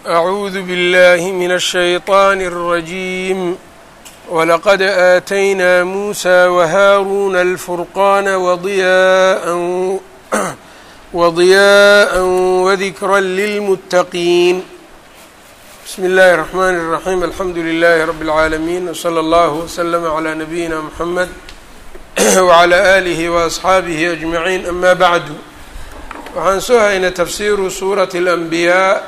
أعوذ بالله من الشيطان الرجيم ولقد آتينا موسى وهارون الفرقان وضياء وضياء وذكرا للمتقين بسم الله الرحمن الرحيم الحمد لله رب العالمين وصلى الله وسلم على نبينا محمد وعلى آله وأصxaabihi أجمعين أما بعد waxaan soo haynay tafsiru suuraة الأنbiyaa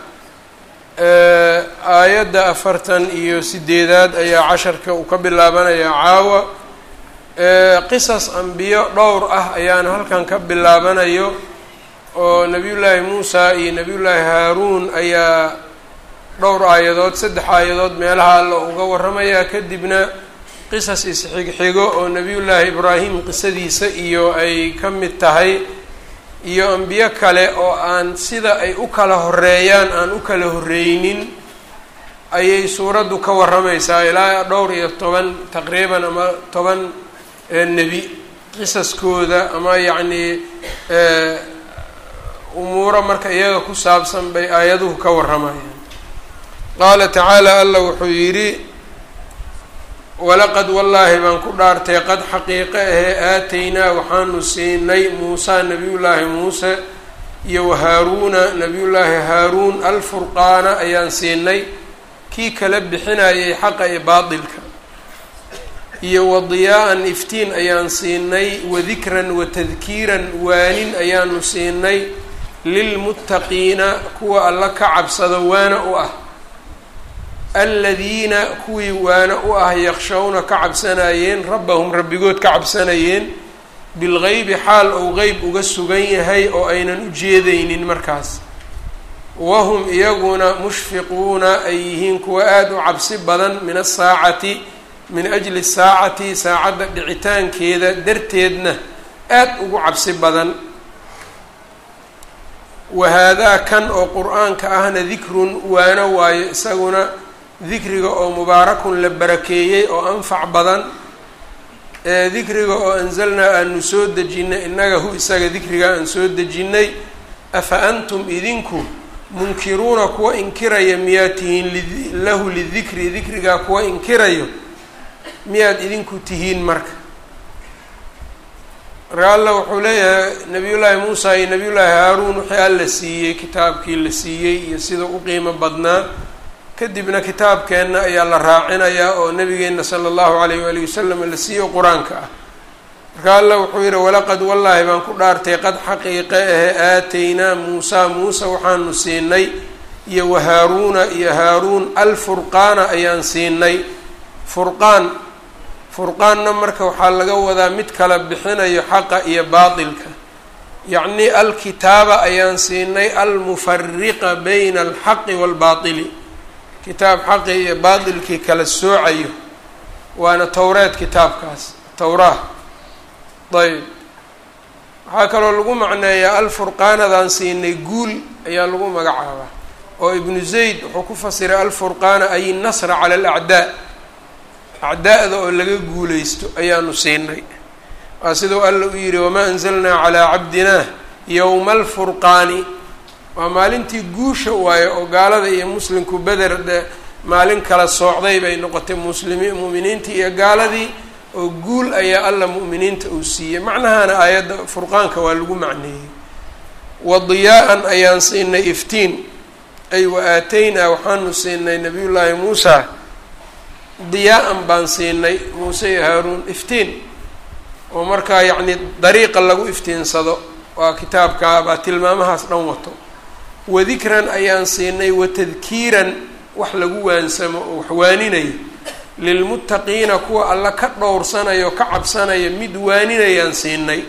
aayadda afartan iyo sideedaad ayaa casharka uu ka bilaabanaya caawa qisas ambiyo dhowr ah ayaana halkan ka bilaabanayo oo nebiyullaahi muusa iyo nebiyullaahi haaruun ayaa dhowr aayadood saddex aayadood meelaha alla uga warramaya kadibna qisas isxigxigo oo nebiyullaahi ibraahim qisadiisa iyo ay ka mid tahay iyo ambiyo kale oo aan sida ay u kala horeeyaan aan u kala horreynin ayay suuraddu ka warramaysaa ilaa dhowr iyo toban taqriiban ama toban nebi qisaskooda ama yacnii umuuro marka iyaga ku saabsan bay aayaduhu ka warramayaan qaala tacaala alla wuxuu yidhi walaqad wallaahi baan ku dhaartay qad xaqiiqe ahee aataynaa waxaanu siinay muusa nebiyullaahi muuse iyo wahaaruuna nebiyullaahi haaruun alfurqaana ayaan siinay kii kala bixinayay xaqa iyo baatilka iyo wadiyaa-an iftiin ayaan siinay wadikran watadkiiran waanin ayaanu siinay lilmuttaqiina kuwa alla ka cabsado waana u ah aladiina kuwii waana u ah yakshawna ka cabsanayeen rabbahum rabbigood ka cabsanayeen bilgeybi xaal ou qeyb uga sugan yahay oo aynan u jeedaynin markaas wahum iyaguna mushfiquuna ay yihiin kuwa aada u cabsi badan min asaacati min ajli saacati saacadda dhicitaankeeda darteedna aada ugu cabsi badan wahaadaa kan oo qur-aanka ahna dikrun waana waayo isaguna dikriga oo mubaarakun la barakeeyey oo anfac badan ee dikriga oo anzalnaa aanu soo dejinnay innaga hu isaga dikriga aan soo dejinnay afa antum idinku munkiruuna kuwa inkiraya miyaad tihiin lahu lidikri dikrigaa kuwa inkirayo miyaad idinku tihiin marka marka alla wuxuu leeyahay nabiyullaahi muusa iyo nabiyullaahi haaruun wixii alla siiyey kitaabkii la siiyey iyo sida u qiimo badnaa kadibna kitaabkeenna ayaa la raacinayaa oo nabigeenna sala allahu alayh waalihi wasalam la siiyo qur-aanka ah marka alla wuxuu yihi walaqad wallaahi baan ku dhaartay qad xaqiiqe ahe aataynaa muusa muuse waxaanu siinay iyo wahaaruuna iyo haaruun alfurqaana ayaan siinay furqaan furqaanna marka waxaa laga wadaa mid kala bixinayo xaqa iyo baatilka yacni alkitaaba ayaan siinay almufariqa bayna alxaqi waalbaatili kitaab xaqi iyo baatilkii kala soocayo waana towreed kitaabkaas towraa ayb waxaa kaloo lagu macneeyaa alfurqaanadaan siinay guul ayaa lagu magacaabaa oo ibnu zayd wuxuu ku fasiray alfurqaana ay nasra cala alacdaa acdaa'da oo laga guulaysto ayaanu siinay waa siduu alla u yidhi wamaa anzalnaa calaa cabdinaa yowma alfurqaani waa maalintii guusha waayo oo gaalada iyo muslimku beder de maalin kala soocday bay noqotay muslimiin mu'miniintii iyo gaaladii oo guul ayaa alla mu'miniinta uu siiyey macnahana aayadda furqaanka waa lagu macneeyey wadiyaa-an ayaan siinay iftiin ay wa aataynaa waxaanu siinay nabiyullaahi muusa diyaa-an baan siinay muuse iyo haaruun iftiin oo markaa yacni dariiqa lagu iftiinsado waa kitaabka baa tilmaamahaas dhan wato wadikran ayaan siinay watadkiiran wax lagu waansamo oo wax waaninayo lilmuttaqiina kuwa alla ka dhowrsanayo ka cabsanaya mid waaninayaan siinay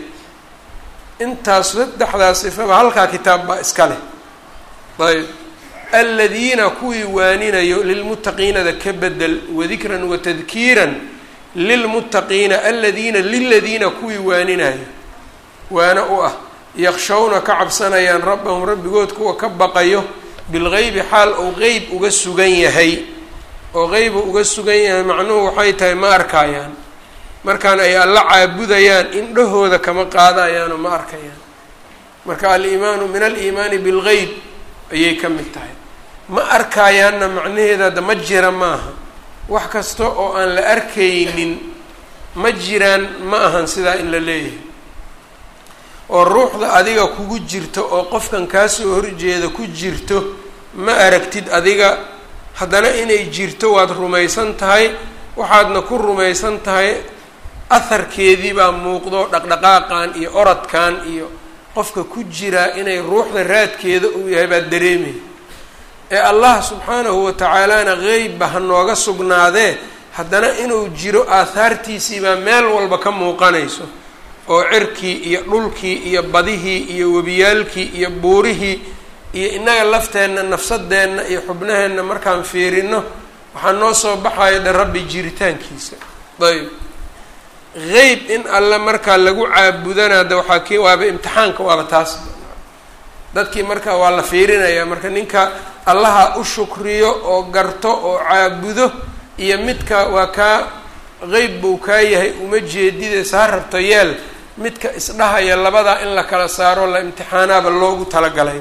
intaas saddexdaas sifaba halkaa kitaab baa iska leh ayb aladiina kuwii waaninayo lilmuttaqiinada ka bedel wadikran watadkiiran lilmuttaqiina aladiina liladiina kuwii waaninayo waana u ah yakshawna ka cabsanayaan rabbahum rabbigood kuwa ka baqayo bilgeybi xaal ou qeyb uga sugan yahay oo qeybu uga sugan yahay macnuhu waxay tahay ma arkayaan markaan ay alla caabudayaan indhahooda kama qaadayaanoo ma arkayaan marka aliimaanu min aliimaani bilgeyb ayay ka mid tahay ma arkaayaanna macnaheeda hadda ma jira maaha wax kasta oo aan la arkaynin ma jiraan ma ahan sidaa in la leeyahay oo ruuxda adiga kugu jirto oo qofkan kaasoo horjeeda ku jirto ma aragtid adiga haddana inay jirto waad rumaysan tahay waxaadna ku rumaysan tahay aharkeedii baa muuqdo dhaqdhaqaaqan iyo oradkan iyo qofka ku jiraa inay ruuxda raadkeeda uu yahay baad dareemay ee allah subxaanahu wa tacaalana qeybba ha nooga sugnaadee haddana inuu jiro aahaartiisiibaa meel walba ka muuqanayso oo cirkii iyo dhulkii iyo badihii iyo webiyaalkii iyo buurihii iyo innaga lafteenna nafsadeenna iyo xubnaheenna markaan fiirino waxaa noo soo baxaya dhe rabbi jiritaankiisa ayb qeyb in alle markaa lagu caabudana hadda waxaa k waaba imtixaanka waaba taas dadkii marka waa la fiirinayaa marka ninka allaha u shukriyo oo garto oo caabudo iyo midka waa kaa qeyb buu kaa yahay uma jeedidees ha rabto yeel midka isdhahaya labadaa in la kala saaro la imtixaanaaba loogu talagalay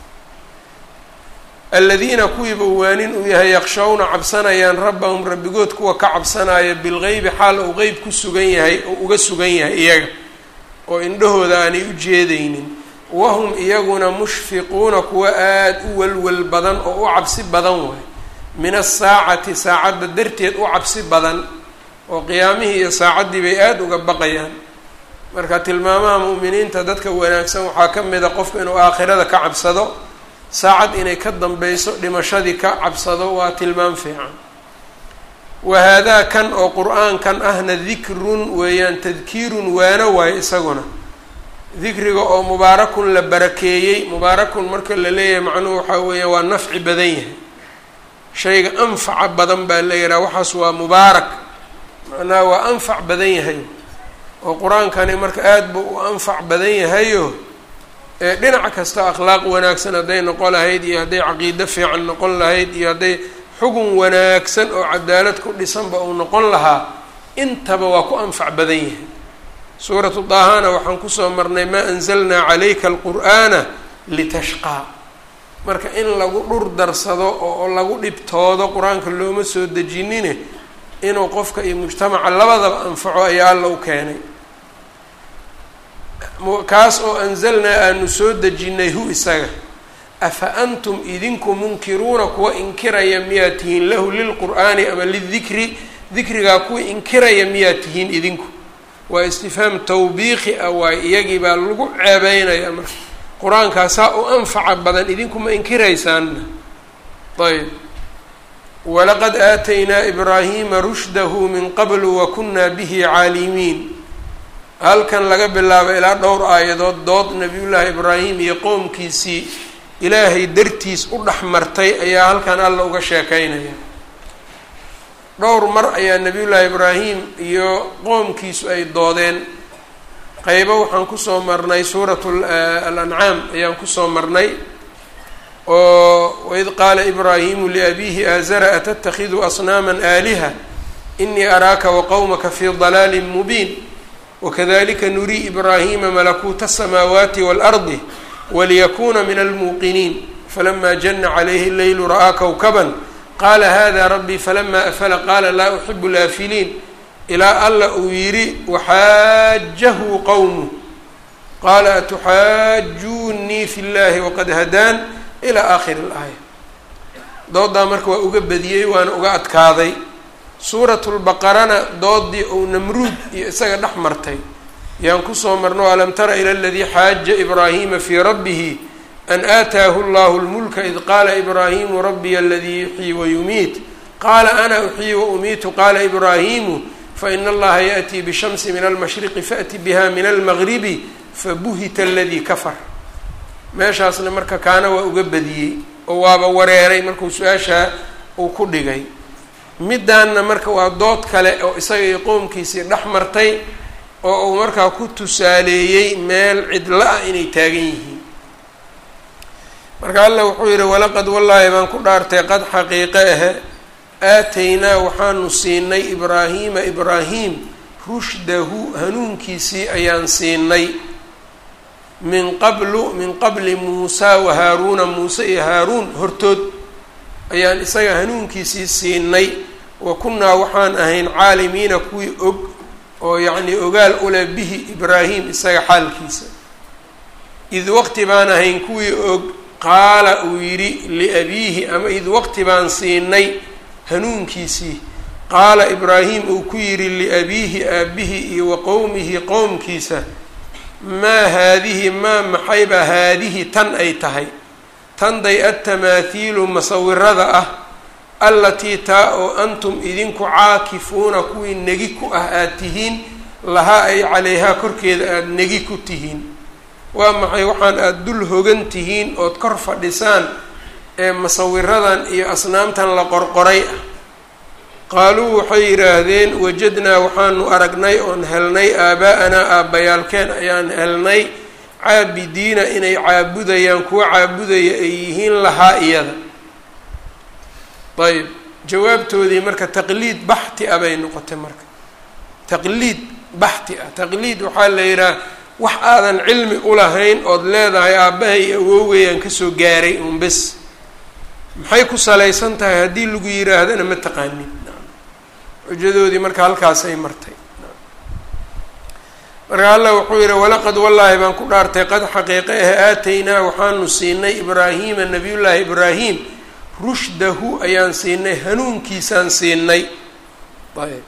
aladiina kuwiiba waanin uu yahay yaqshawna cabsanayaan rabbahum rabbigood kuwa ka cabsanaya bilgeybi xaal uu qeyb ku sugan yahay oo uga sugan yahay iyaga oo indhahooda aanay u jeedaynin wahum iyaguna mushfiquuna kuwa aada u walwal badan oo u cabsi badan waay min asaacati saacadda darteed u cabsi badan oo qiyaamihii iyo saacaddii bay aada uga baqayaan marka tilmaamaha mu'miniinta dadka wanaagsan waxaa ka mid a qofku inuu aakhirada ka cabsado saacad inay ka dambayso dhimashadii ka cabsado waa tilmaam fiican wa haadaa kan oo qur-aankan ahna dikrun weeyaan tadkiirun waano waayo isaguna dikriga oo mubaarakun la barakeeyey mubaarakun marka la leeyahay macnuhu waxaa weeya waa nafci badan yahay shayga anfaca badan baa la yidhaha waxaas waa mubaarak macnaha waa anfac badan yahay oo qur-aankani marka aada buu u anfac badan yahayo ee dhinac kasta akhlaaq wanaagsan hadday noqon lahayd iyo hadday caqiido fiican noqon lahayd iyo hadday xugun wanaagsan oo cadaalad ku dhisanba uu noqon lahaa intaba waa ku anfac badan yahay suuratu daahana waxaan kusoo marnay maa anzalnaa calayka alqur'aana litashqaa marka in lagu dhur darsado oo lagu dhibtoodo qur-aanka looma soo dejinine inuu qofka iyo mujtamaca labadaba anfaco ayaa alla u keenay kaas oo anzalnaa aanu soo dejinnay hu isaga afa antum idinku munkiruuna kuwa inkiraya miyaad tihiin lahu lilqur'aani ama lidikri dikrigaa kuwa inkiraya miyaad tihiin idinku waa istifhaam tawbiiqi ah waay iyagii baa lagu ceebeynaya marka qur-aankaasaa u anfaca badan idinku ma inkiraysaanna ayb walaqad aataynaa ibraahiima rushdahu min qablu wa kunaa bihi caalimiin halkan laga bilaabo ilaa dhowr aayadood dood nabiyullaahi ibraahim iyo qoomkiisii ilaahay dartiis u dhex martay ayaa halkan alla uga sheekeynaya dhowr mar ayaa nabiyullaahi ibraahim iyo qoomkiisu ay doodeen qeybo waxaan kusoo marnay suuratu alancaam ayaan kusoo marnay oo waid qaala ibraahimu liabiihi aazara atattakhidu asnaama aaliha inii araaka waqowmaka fii dalaalin mubiin wakadalika nurii ibraahima malakuuta asamaawaati waalardi waliyakuna min almuuqiniin falama jana calayhi leylu ra'aa kowkaban qaala hada rabbii falama afala qaala laa uxibu laafiliin ilaa alla uu yidhi waxaajahu qowmu qaala atuxaajuunii fi llahi waqad hadaan ilaa aakhiri اlaaya doodaa marka waa uga badiyey waana uga adkaaday suuratu lbaqarana doodii ou namruud iyo isaga dhex martay yaan kusoo marno alam tara ila aladii xaaja ibraahima fii rabbihi an aataahu llahu lmulka id qaala ibraahimu rabbiya aladii yuxyii wayumiit qaala ana uxyii waumiitu qaala ibraahimu faina allaha yaأtii bishamsi min almashriqi faأti biha min almagribi fabuhita aladii kafar meeshaasna marka kaana waa uga badiyey oo waaba wareeray markuu su-aashaa uu ku dhigay middaanna marka waa dood kale oo isaga iyo qoomkiisii dhex martay oo uu markaa ku tusaaleeyey meel cidla ah inay taagan yihiin marka alla wuxuu yidhi walaqad wallaahi baan ku dhaartay qad xaqiiqe ahe aataynaa waxaanu siinay ibraahiima ibraahim rushdahu hanuunkiisii ayaan siinay min qablu min qabli muusaa wa haaruuna muuse iyo haaruun hortood ayaan isaga hanuunkiisii siinay wa kunnaa waxaan ahayn caalimiina kuwii og oo yacnii ogaal ule bihi ibraahim isaga xaalkiisa id waqti baan ahayn kuwii og qaala uu yidhi liabiihi ama id waqti baan siinay hanuunkiisii qaala ibraahim uu ku yidhi liabiihi aabihi iyo wa qowmihi qowmkiisa maa haadihi maa maxayba haadihi tan ay tahay tanday adtamaahiilu masawirada ah allatii taa oo antum idinku caakifuuna kuwii negi ku ah aada tihiin lahaa ay calayhaa korkeeda aada negi ku tihiin waa maxay waxaan aada dul hogan tihiin ood kor fadhisaan ee masawiradan iyo asnaamtan la qorqoray ah qaaluu waxay yidhaahdeen wajadnaa waxaanu aragnay oon helnay aabaa-anaa aabbayaalkeen ayaan helnay caabidiina inay caabudayaan kuwa caabudaya ay yihiin lahaa iyada ayb jawaabtoodii marka taqliid baxti ah bay noqotay marka taqliid baxti ah taqliid waxaa la yidhaha wax aadan cilmi ulahayn ood leedahay aabbahay iyo awowgayaan kasoo gaaray un bes maxay ku salaysan tahay haddii lagu yidhaahdana ma taqaanin xujadoodii marka halkaasay martay marka allah wuxuu yihi walaqad wallaahi baan ku dhaartay qad xaqiiqe ah aataynaa waxaanu siinay ibraahiima nabiyullaahi ibraahim rushdahu ayaan siinay hanuunkiisaan siinay ayb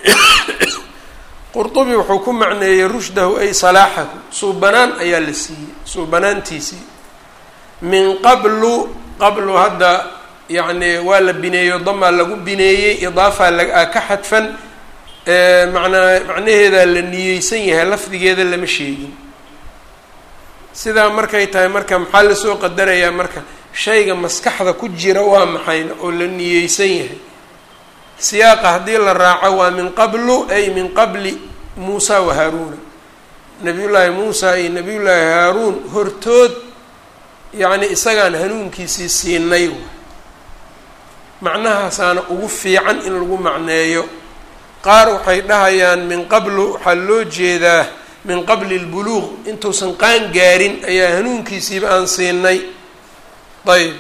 qurdubi wuxuu ku macneeyey rushdahu ay salaaxahu suubanaan ayaa la siiyey suubanaantiisii min qablu qablu hadda yacni waa la bineeyo damaa lagu bineeyey idaafaa la ka xadfan manaa macnaheedaa la niyeysan yahay lafdigeeda lama sheegin sidaa markay tahay marka maxaa lasoo qadarayaa marka shayga maskaxda ku jira waa maxayna oo la niyeysan yahay siyaaqa haddii la raaco waa min qablu ay min qabli muusa wa haaruuna nabiyullaahi muusa iyo nabiyullaahi haaruun hortood yacni isagaan hanuunkiisii siinay macnahaasaana ugu fiican in lagu macneeyo qaar waxay dhahayaan min qablu waxaa loo jeedaa min qabli lbuluuq intuusan qaan gaarin ayaa hanuunkiisiiba aan siinay ayb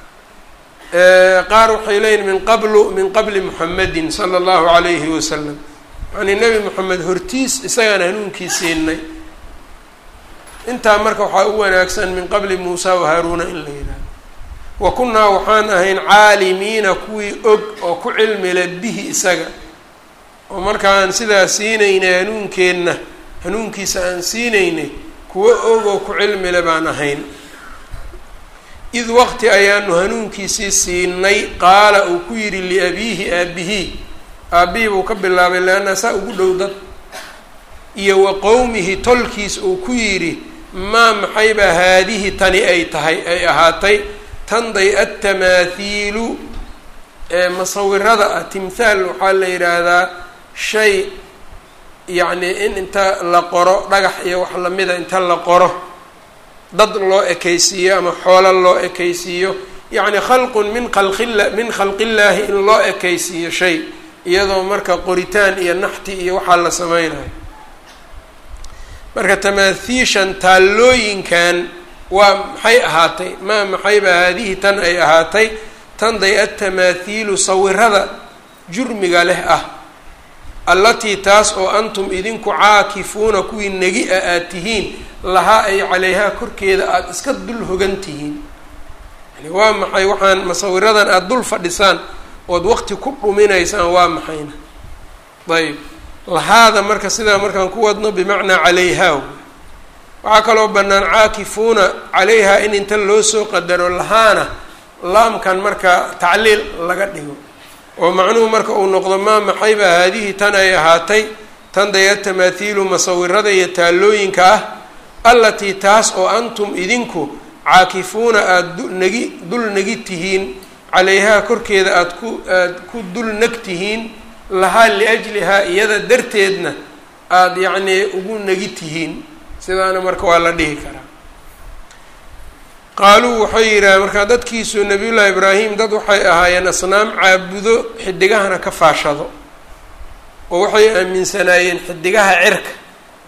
qaar waxay leeyihin min qablu min qabli muxamedin sala allahu calayhi wasalam yacnii nebi moxamed hortiis isagaan hanuunkii siinay intaa marka waxaa u wanaagsan min qabli muusa wa haaruuna in la yidhahdo wa kunnaa waxaan ahayn caalimiina kuwii og oo ku cilmile bihi isaga oo markaan sidaa siinaynay hanuunkeenna hanuunkiisa aan siinaynay kuwo og oo ku cilmile baan ahayn id waqti ayaanu hanuunkiisii siinay qaala uu ku yidhi liabiihi aabihi aabihii buu ka bilaabay leanna saa ugu dhow dad iyo wa qowmihi tolkiis uu ku yidhi maa maxaybaa haadihi tani ay tahay ay ahaatay tanday adtamaahiilu ee masawirada ah timthaal waxaa la yidhaahdaa shay yacnii in inta la qoro dhagax iyo wax lamida inta la qoro dad loo ekaysiiyo ama xoolo loo ekaysiiyo yacni khalqun min khalqila min khalqillaahi in loo ekaysiiyo shay iyadoo marka qoritaan iyo naxti iyo waxaa la sameynayo marka tamaathiishan taallooyinkan waa maxay ahaatay maa maxayba haadihi tan ay ahaatay tanday adtamaathiilu sawirada jurmiga leh ah allatii taas oo antum idinku caakifuuna kuwii negi a aad tihiin lahaa ay calayhaa korkeeda aada iska dul hogan tihiin yani waa maxay waxaan masawiradan aada dul fadhisaan ood waqti ku dhuminaysaan waa maxayna ayb lahaada marka sidaa markaan ku wadno bimacnaa calayhaa waxaa kaloo bannaan caakifuuna calayhaa in inta loo soo qadaro lahaana laamkan marka tacliil laga dhigo oo macnuhu marka uu noqdo maa maxayba haadihi tan ay ahaatay tan daya tamaathiilu masawirada iyo taallooyinka ah allatii taas oo antum idinku caakifuuna aada nagi dul negi tihiin calayhaa korkeeda aada ku aada ku dul neg tihiin lahaa liajlihaa iyada darteedna aada yacnii ugu negi tihiin sidaana marka waa la dhihi karaa qaaluu waxay yidhaaheen markaa dadkiisu nabiyullaahi ibraahim dad waxay ahaayeen asnaam caabudo xidigahana ka faashado oo waxay aaminsanaayeen xidigaha cirka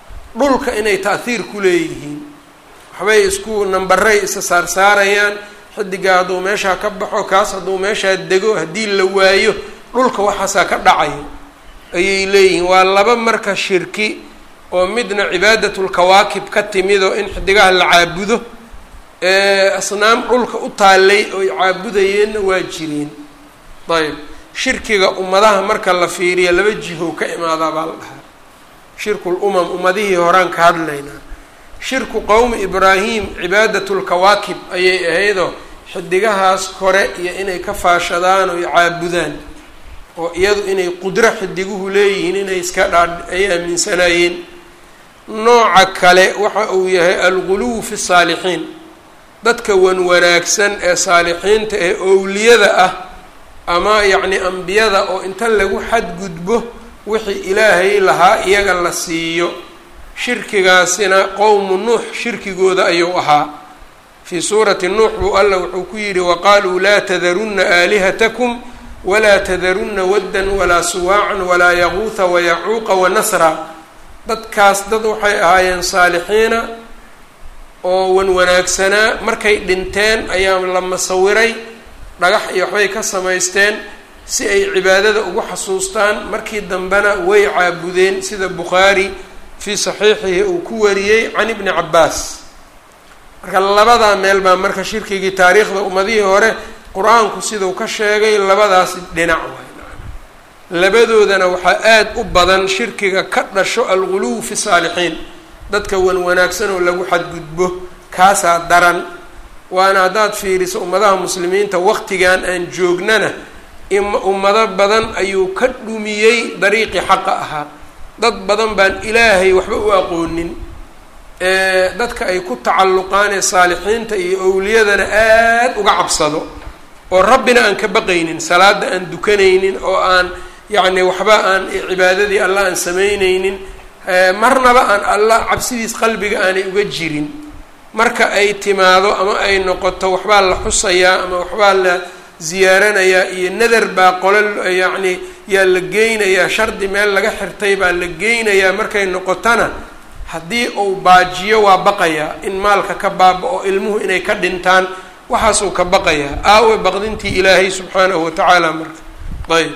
dhulka inay ta'hiir ku leeyihiin waxbay isku nambaray isa saarsaarayaan xidigaa hadduu meeshaa ka baxo kaas hadduu meeshaa dego haddii la waayo dhulka waxaasaa ka dhacayo ayay leeyihiin waa laba marka shirki oo midna cibaadatlkawaakib ka timido in xidigaha la caabudo asnaam dhulka u taallay oy caabudayeenna waa jireen ayb shirkiga ummadaha marka la fiiriya laba jihow ka imaadaa baa la dhahaa shirkul umam ummadihii horaan ka hadlaynaa shirku qowmi ibraahim cibaadatlkawaakib ayay ahaydoo xidigahaas kore iyo inay ka faashadaan oy caabudaan oo iyadu inay qudro xidiguhu leeyihiin inay iska dhaa ay aaminsanaayeen nooca kale waxa uu yahay alguluw fi saalixiin dadka wan wanaagsan ee saalixiinta ee owliyada ah ama yacni ambiyada oo inta lagu xadgudbo wixii ilaahay lahaa iyaga la siiyo shirkigaasina qowmu nuux shirkigooda ayuu ahaa fii suurati nuux buu alla wuxuu ku yidhi waqaaluu laa tadarunna aalihatakum walaa tadarunna waddan walaa suwaacan walaa yaquuha wayacuuqa wanasra dadkaas dad waxay ahaayeen saalixiina oo wan wanaagsanaa markay dhinteen ayaa la masawiray dhagax iyo waxbay ka samaysteen si ay cibaadada ugu xasuustaan markii dambena way caabudeen sida bukhaari fii saxiixihi uu ku wariyey can ibni cabbaas marka labadaa meel baa marka shirkigii taariikhda ummadihii hore qur-aanku siduu ka sheegay labadaas dhinac waay labadoodana waxaa aada u badan shirkiga ka dhasho alguluw fi saalixiin dadka wan wanaagsan oo lagu xadgudbo kaasaa daran waana haddaad fiiriso ummadaha muslimiinta waqtigan aan joognana ummado badan ayuu ka dhumiyey dariiqii xaqa ahaa dad badan baan ilaahay waxba u aqoonin dadka ay ku tacalluqaan ee saalixiinta iyo owliyadana aada uga cabsado oo rabbina aan ka baqaynin salaada aan dukanaynin oo aan yacni waxba aan cibaadadii allah aan samaynaynin marnaba aan allah cabsidiis qalbiga aanay uga jirin marka ay timaado ama ay noqoto waxbaa la xusayaa ama waxbaa la ziyaaranayaa iyo nadar baa qolo yacni yaa la geynayaa shardi meel laga xirtay baa la geynayaa markay noqotona haddii uu baajiyo waa baqayaa in maalka ka baaba-o ilmuhu inay ka dhintaan waxaasuu ka baqayaa aawe baqdintii ilaahay subxaanahu watacaala marka ayb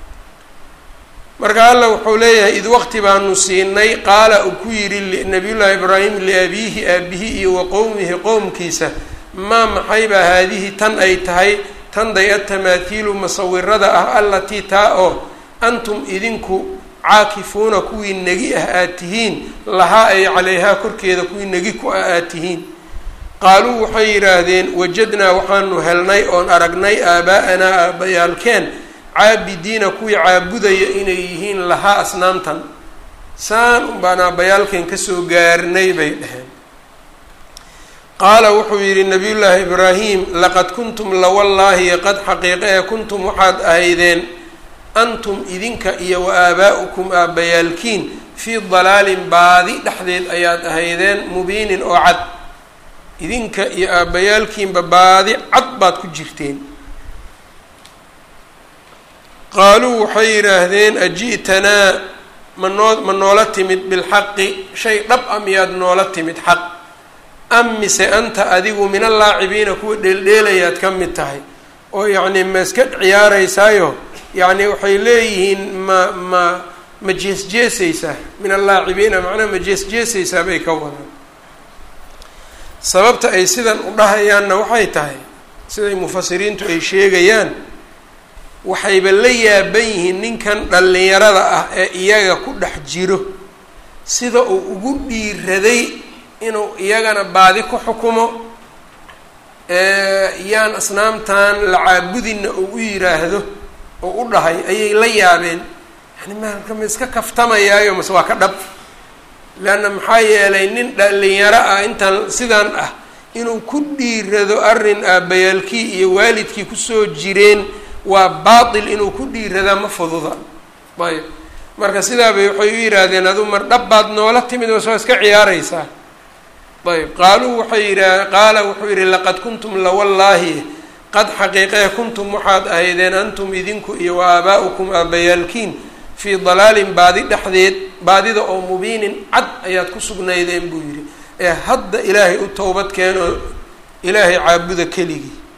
marka alla wuxuu leeyahay id waqti baanu siinay qaala uu ku yidhi nabiyullaahi ibraahim liabiihi aabihi iyo wa qowmihi qowmkiisa maa maxaybaa haadihi tan ay tahay tanday atamaahiilu masawirada ah allatii taa oo antum idinku caakifuuna kuwii negi ah aad tihiin lahaa ay calayhaa korkeeda kuwii negi ku ah aad tihiin qaaluu waxay yidhaahdeen wajadnaa waxaanu helnay oon aragnay aabaa-anaa aabbayaalkeen caabidiina kuwii caabudaya inay yihiin lahaa asnaamtan saan unbaan aabbayaalkeen kasoo gaarnay bay dheheen qaala wuxuu yidhi nabiyullaahi ibraahim laqad kuntum lawallaahi qad xaqiiqe ee kuntum waxaad ahaydeen antum idinka iyo wa aabaa-ukum aabbayaalkiin fii dalaalin baadi dhexdeed ayaad ahaydeen mubiinin oo cad idinka iyo aabbayaalkiinba baadi cad baad ku jirteen qaaluu waxay yidhaahdeen aji'tanaa ma noo ma noola timid bilxaqi shay dhab a miyaad noola timid xaq am mise anta adigu min allaacibiina kuwa dheeldheelayaad ka mid tahay oo yacnii ma iska ciyaaraysaayo yacni waxay leeyihiin ma ma ma jees-jeesaysaa min allaacibiina macnaha ma jees-jeesaysaa bay ka wadaan sababta ay sidan u dhahayaanna waxay tahay siday mufasiriintu ay sheegayaan waxayba la yaaban yihiin ninkan dhallinyarada ah ee iyaga ku dhex jiro sida uu ugu dhiiraday inuu iyagana baadi ku xukumo yaan asnaamtan la caabudinna uu u yiraahdo oo u dhahay ayay la yaabeen yani marka ma iska kaftamayaayo mase waa ka dhab leanna maxaa yeelay nin dhallinyaro ah intaan sidan ah inuu ku dhiirado arrin aabbayaalkii iyo waalidkii kusoo jireen waa baatil inuu ku dhiiradaa ma fududa ayb marka sidaabay waxay u yidhaahdeen adu mar dhab baad noola timid oo soo iska ciyaaraysaa ayb qaaluu waxay yidha qaala wuxuu yidhi laqad kuntum lawallaahi qad xaqiiqee kuntum waxaad ahaydeen antum idinku iyo wa aabaa-ukum aabbayaalkiin fii dalaalin baadi dhexdeed baadida oo mubiinin cad ayaad ku sugnaydeen buu yidhi ee hadda ilaahay u towbad keen oo ilaahay caabuda keligii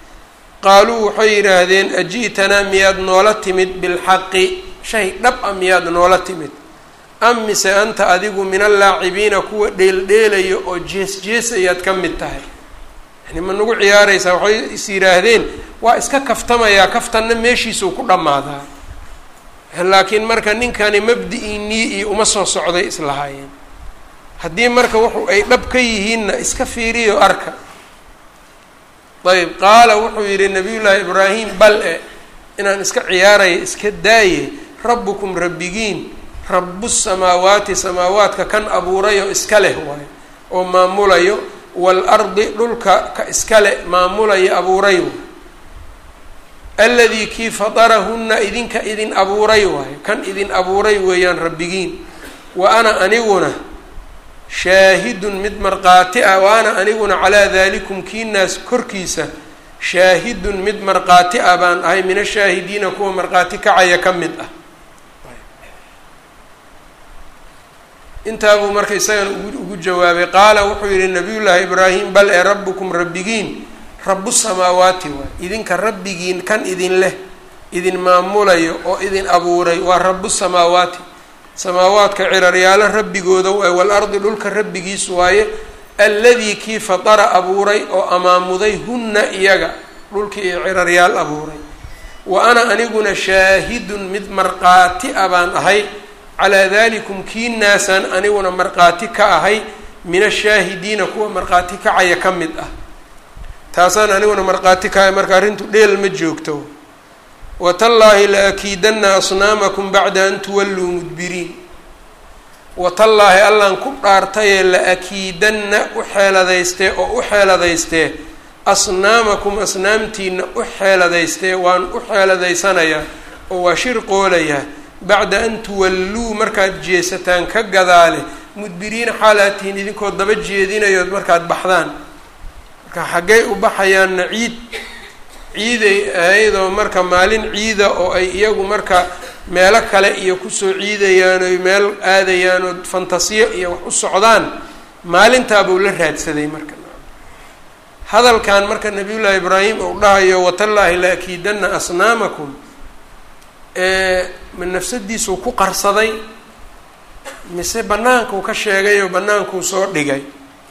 qaaluu waxay yidhaahdeen aji'tanaa miyaad noola timid bilxaqi shay dhab a miyaad noola timid am mise anta adigu min allaacibiina kuwa dheeldheelaya oo jees jees ayaad ka mid tahay yani ma nagu ciyaaraysaa waxay is yidhaahdeen waa iska kaftamayaa kaftanna meeshiisuu ku dhammaadaa laakiin marka ninkani mabdi-inii iyo uma soo socday islahaayeen haddii marka wuxu ay dhab ka yihiinna iska fiiriyo arka ayb qaala wuxuu yidhi nabiyullaahi ibraahim bal e inaan iska ciyaaraya iska daaye rabbukum rabbigiin rabu samaawaati samaawaadka kan abuurayo iska leh waayo oo maamulayo waalardi dhulka ka iska le maamulayo abuurayo aladii kii fadarahunna idinka idin abuuray waayo kan idin abuuray weeyaan rabbigiin wa ana aniguna shaahidun mid markhaati ah wa ana aniguna calaa dalikum kiinaas korkiisa shaahidun mid markhaati ah baan ahay min ashaahidiina kuwa markhaati kacaya ka mid ah intaabuu marka isagana ugu jawaabay qaala wuxuu yihi nabiyullaahi ibraahim bal ee rabbukum rabbigiin rabu samaawaati waay idinka rabbigiin kan idin leh idin maamulayo oo idin abuuray waa rabu samaawaati samaawaadka ciraryaalo rabbigooda waay waalardi dhulka rabbigiis waaye alladii kii fatara abuuray oo amaamuday hunna iyaga dhulkii iyo ciraryaal abuuray wa ana aniguna shaahidun mid markhaati a baan ahay calaa dalikum kiinaasaan aniguna markhaati ka ahay min ashaahidiina kuwa markhaati kacaya ka mid ah taasaan aniguna markhaati ka ahay marka arrintu dheel ma joogto watallaahi la akiidanna asnaamakum bacda an tuwalluu mudbiriin watallaahi allaan ku dhaartayee la akiidanna u xeeladaystee oo u xeeladaystee asnaamakum asnaamtiina u xeeladaystee waan u xeeladaysanayaa oo waa shir qoolayaa bacda an tuwalluu markaad jeesataan ka gadaale mudbiriina xaalaatihiin idinkoo daba jeedinayood markaad baxdaan marka xaggay u baxayaanna ciid ciiday ahaydoo marka maalin ciida oo ay iyagu marka meelo kale iyo kusoo ciidayaan oy meel aadayaan oo fantasiyo iyo wax u socdaan maalintaabuu la raadsaday marka hadalkan marka nabiyullaahi ibraahim uu dhahayo watallaahi la akiidanna asnaamakum ma nafsadiisuu ku qarsaday mise bannaankuu ka sheegay oo bannaankuu soo dhigay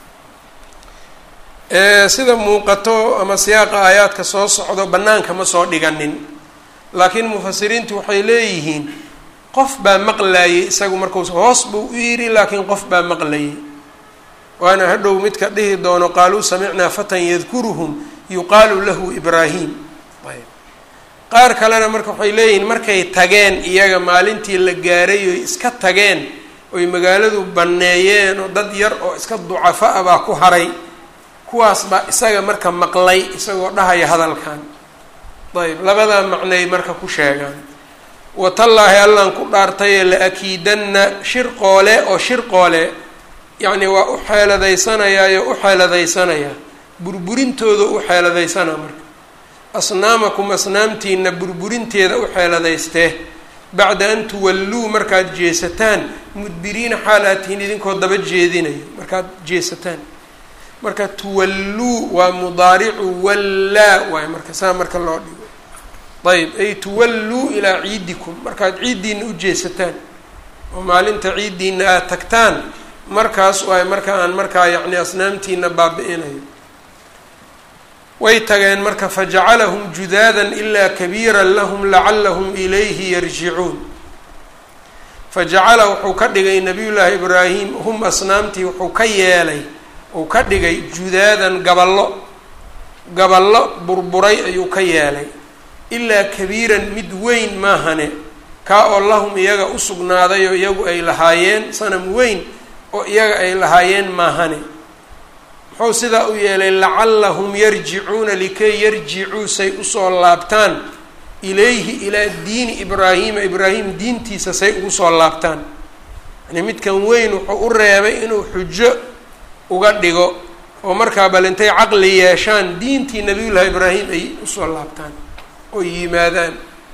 sida muuqato ama siyaaqa aayaadka soo socdo bannaanka ma soo dhiganin laakiin mufasiriintu waxay leeyihiin qof baa maqlayay isagu markuu hoos buu u yidhi laakiin qof baa maqlayay waana hadhow midka dhihi doono qaaluu samicnaa fatan yadkuruhum yuqaalu lahu ibraahim ayb qaar kalena marka waxay leeyihiin markay tageen iyaga maalintii la gaaray oy iska tageen oy magaaladu banneeyeen oo dad yar oo iska ducafa a baa ku haray kuwaas baa isaga marka maqlay isagoo dhahaya hadalkan ayb labadaa macnay marka ku sheegaan watallaahi allaan ku dhaartayee la akiidanna shir qoole oo shir qoole yacni waa u xeeladaysanayaayo u xeeladaysanayaa burburintooda u xeeladaysanaa marka asnaamakum asnaamtiina burburinteeda u xeeladaystee bacda an tuwalluu markaad jeesataan mudbiriina xaal aad tihiin idinkoo daba jeedinayo markaad jeesataan marka tuwalluu waa mudaaricu wallaa waay marka saa marka loo dhigo ayb ay tuwalluu ilaa ciidikum markaad ciiddiina u jeesataan oo maalinta ciiddiina aad tagtaan markaas waay marka aan markaa yacni asnaamtiina baabi-inayo way tageen marka fajacalahum judaadan ilaa kabiiran lahum lacalahum ilayhi yarjicuun fajacala wuxuu ka dhigay nabiyullaahi ibraahim hum asnaamtii wuxuu ka yeelay uu ka dhigay judaadan gaballo gaballo burburay ayuu ka yeelay ilaa kabiiran mid weyn maahane kaa oo lahum iyaga u sugnaadayoo iyagu ay lahaayeen sanam weyn oo iyaga ay lahaayeen maahane muxuu sidaa u yeelay lacallahum yarjicuuna likay yarjicuu say usoo laabtaan ilayhi ilaa diini ibraahiima ibraahim diintiisa say ugu soo laabtaan yani midkan weyn wuxuu u reebay inuu xujo uga dhigo oo markaa bal intay caqli yeeshaan diintii nabiyullaahi ibraahim ay usoo laabtaan oo yimaadaan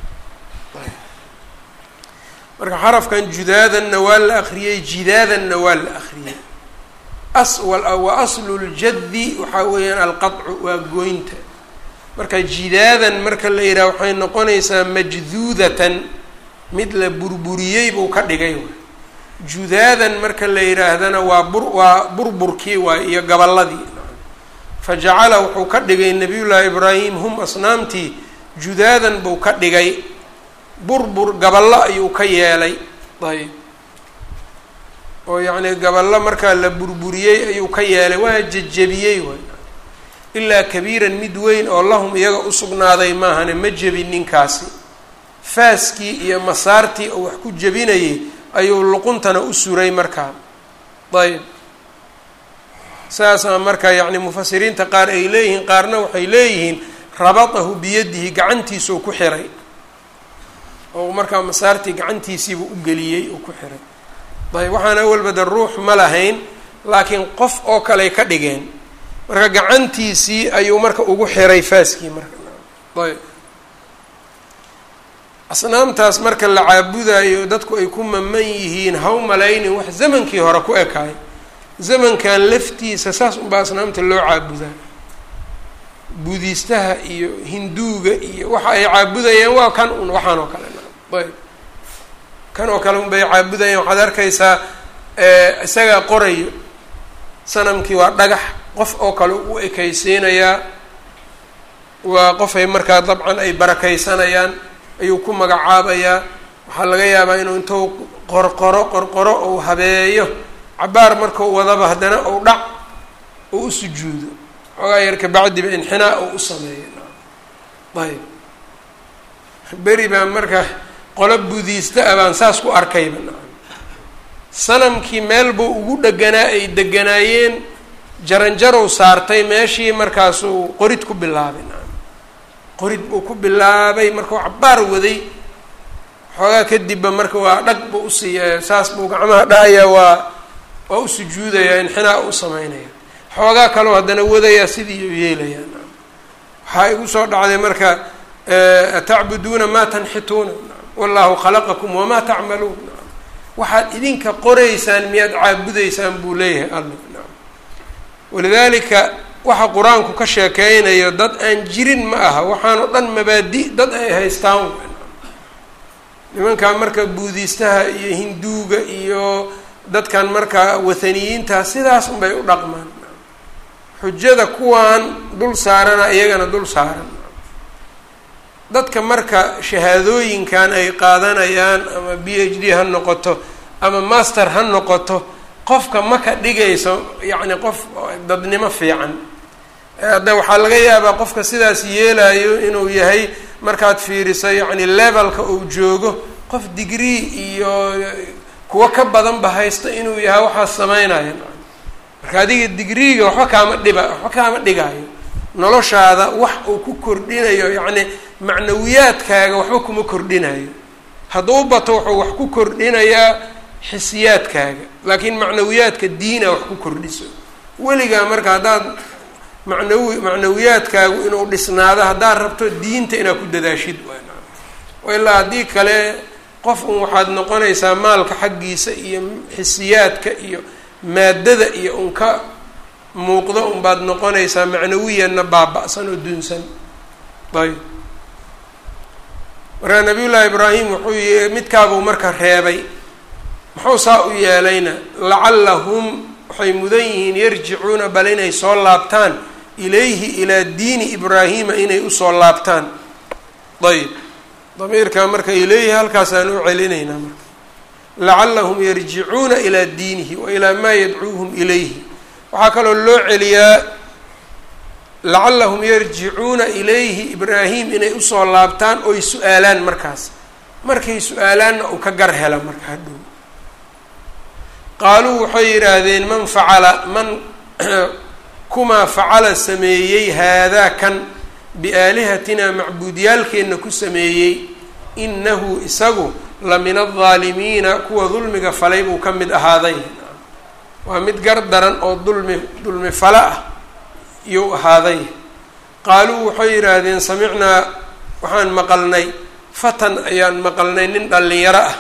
marka xarafkan judaadanna waa la akriyey jidaadanna waa la akriyey as wa aslu ljaddi waxaa weeyaan alqaطcu waa gooynta marka jidaadan marka la yidhaha waxay noqonaysaa majduudatan mid la burburiyey buu ka dhigay judaadan marka la yidhaahdana waa bur waa burburkii waay iyo gaballadii fa jacala wuxuu ka dhigay nabiyullaahi ibraahim hum asnaamtii judaadan buu ka dhigay burbur gaballo ayuu ka yeelay ayb oo yacni gaballo markaa la burburiyey ayuu ka yeelay waa jejebiyey waay ilaa kabiiran mid weyn oo lahum iyaga usugnaaday maahane ma jebin ninkaasi faaskii iyo masaartii oo wax ku jebinayay ayuu luquntana u suray markaa ayb saasaa marka yacni mufasiriinta qaar ay leeyihiin qaarna waxay leeyihiin rabatahu biyadihi gacantiisuu ku xiray oo markaa masaartii gacantiisiibuu u geliyey uu ku xiray ayb waxaan awalba de ruux ma lahayn laakiin qof oo kaley ka dhigeen marka gacantiisii ayuu marka ugu xiray faaskii marka ayb asnaamtaas marka la caabudayo dadku ay ku maman yihiin haw malaynin wax zamankii hore ku ekaay zamankan laftiisa saas unbaa asnaamta loo caabudaa buudiistaha iyo hinduuga iyo waxa ay caabudayaan waa kan un waxaan oo kale ayb kan oo kale unbay caabudayaan waxaad arkaysaa isagaa qorayo sanamkii waa dhagax qof oo kale u ekaysiinayaa waa qofay markaa dabcan ay barakaysanayaan ayuu ku magacaabayaa waxaa laga yaabaa inuu intuu qorqoro qorqoro ou habeeyo cabaar markau wadaba haddana ou dhac oo u sujuudo xoogaa yar kabacdiba inxinaa oo u sameeyo ayb beri baa marka qolo budiista ah baan saas ku arkayba sanamkii meel buu ugu dheganaa ay deganaayeen jaranjarow saartay meeshii markaasuu qorid ku bilaabay qorid buu ku bilaabay markau cabaar waday xoogaa kadibba marka waa dhag buu usiiya saas buu gacmaha dhahayaa waa waa u sujuudayaa inxinaa u sameynaya xoogaa kaloo haddana wadayaa sidii u yeelayaa waxaa igu soo dhacday marka atacbuduuna maa tanxituuna wallahu khalaqakum wamaa tacmaluun waxaad idinka qoraysaan miyaad caabudaysaan buu leeyahay alla walidaalika waxa qur-aanku ka sheekeynayo dad aan jirin ma aha waxaanoo dhan mabaadi dad ay haystaan nimankan marka buudiistaha iyo hinduuga iyo dadkan marka wathaniyiinta sidaas unbay u dhaqmaan xujada kuwaan dul saarana iyagana dul saaran dadka marka shahaadooyinkan ay qaadanayaan ama b h d ha noqoto ama master ha noqoto qofka ma ka dhigayso yacni qof dadnimo fiican hadda waxaa laga yaabaa qofka sidaas yeelayo inuu yahay markaad fiiriso yacni levelka uu joogo qof degree iyo kuwo ka badanba haysta inuu yahay waxaas sameynaya marka adiga digreega waxba kaama dhiba waxba kaama dhigaayo noloshaada wax uu ku kordhinayo yacni macnawiyaadkaaga waxba kuma kordhinayo hadduu bato wuxuu wax ku kordhinayaa xisiyaadkaaga laakiin macnawiyaadka diina wax ku kordhiso weligaa marka haddaad macnawi macnawiyaadkaagu inuu dhisnaado haddaad rabto diinta inaad ku dadaashid waa ilaa haddii kale qof un waxaad noqonaysaa maalka xaggiisa iyo xisiyaadka iyo maadada iyo un ka muuqdo unbaad noqonaysaa macnawiyanna baaba-san oo dunsan ayb markaa nabiy llaahi ibraahim wuxuu y midkaabuu marka reebay muxuu saa u yeelayna lacallahum waxay mudan yihiin yarjicuuna bal inay soo laabtaan ilayhi ilaa diini ibraahima inay usoo laabtaan ayb damiirka marka ilayhi halkaasaan u celinaynaa marka lacallahum yarjicuuna ilaa diinihi wa ilaa maa yadcuuhum ilayhi waxaa kaloo loo celiyaa lacallahum yarjicuuna ilayhi ibraahim inay usoo laabtaan oy su-aalaan markaas markay su-aalaanna uu ka gar hela marka hadhow qaaluu waxay yidhaahdeen man facala man kumaa facala sameeyey haadaa kan biaalihatina macbuudyaalkeenna ku sameeyey inahu isagu la min aldaalimiina kuwa dulmiga falay buu ka mid ahaaday waa mid gar daran oo dulmi dulmi fala ah iyuu ahaaday qaaluu waxay yidhaahdeen samicnaa waxaan maqalnay fatan ayaan maqalnay nin dhallinyaro ah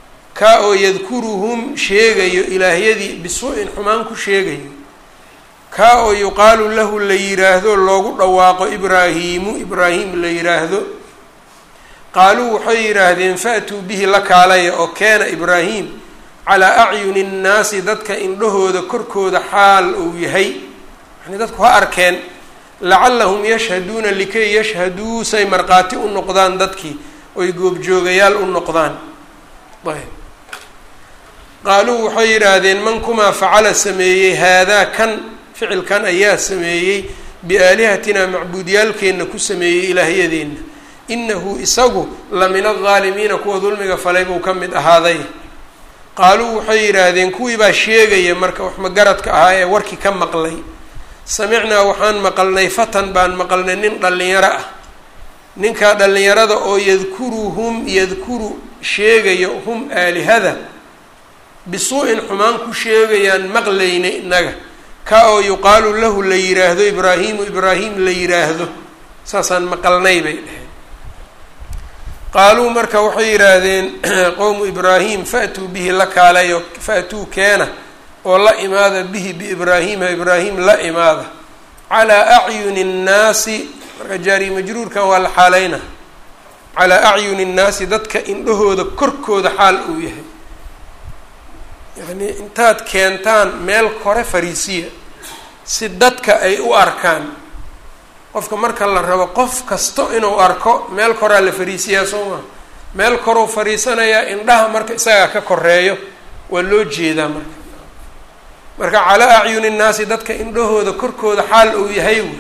kaa oo yadkuruhum sheegayo ilaahyadii bisu-in xumaan ku sheegayo kaa oo yuqaalu lahu la yiraahdo loogu dhawaaqo ibraahiimu ibraahim la yiraahdo qaaluu waxay yidhaahdeen faatuu bihi la kaalaya oo keena ibraahim calaa acyuni nnaasi dadka indhahooda korkooda xaal uu yahay yani dadku ha arkeen lacallahum yashhaduuna likay yashhaduu say markhaati u noqdaan dadkii oy goobjoogayaal u noqdaan ayb qaaluu waxay yidhaahdeen man kumaa facala sameeyey haadaa kan ficilkan ayaa sameeyey biaalihatinaa macbuudyaalkeenna ku sameeyey ilaahyadeenna inahu isagu la min aldaalimiina kuwa dulmiga falay buu ka mid ahaaday qaaluu waxay yidhaahdeen kuwii baa sheegaya marka wax magaradka ahaa ee warkii ka maqlay samicnaa waxaan maqalnay fatan baan maqalnay nin dhallinyaro ah ninkaa dhallinyarada oo yadkuruhum yadkuru sheegayo hum aalihada bisuu-in xumaan ku sheegayaan maqlayna innaga ka oo yuqaalu lahu la yiraahdo ibraahiimu ibraahim la yiraahdo saasaan maqalnay bay dheheen qaaluu marka waxay yidhaahdeen qowmu ibraahim faatuu bihi la kaalayo faatuu keena oo la imaada bihi biibraahiima ibraahim la imaada calaa acyuni nnaasi marka jaari majruurkan waa la xaaleyna calaa acyuni nnaasi dadka indhahooda korkooda xaal uu yahay yacnii intaad keentaan meel kore fariisiya si dadka ay u arkaan qofka marka la rabo qof kasto inuu arko meel koraa la fariisiyaa soo maa meel koruu fariisanayaa indhaha marka isagaa ka koreeyo waa loo jeedaa marka marka calaa acyuni nnaasi dadka indhahooda korkooda xaal uu yahay wy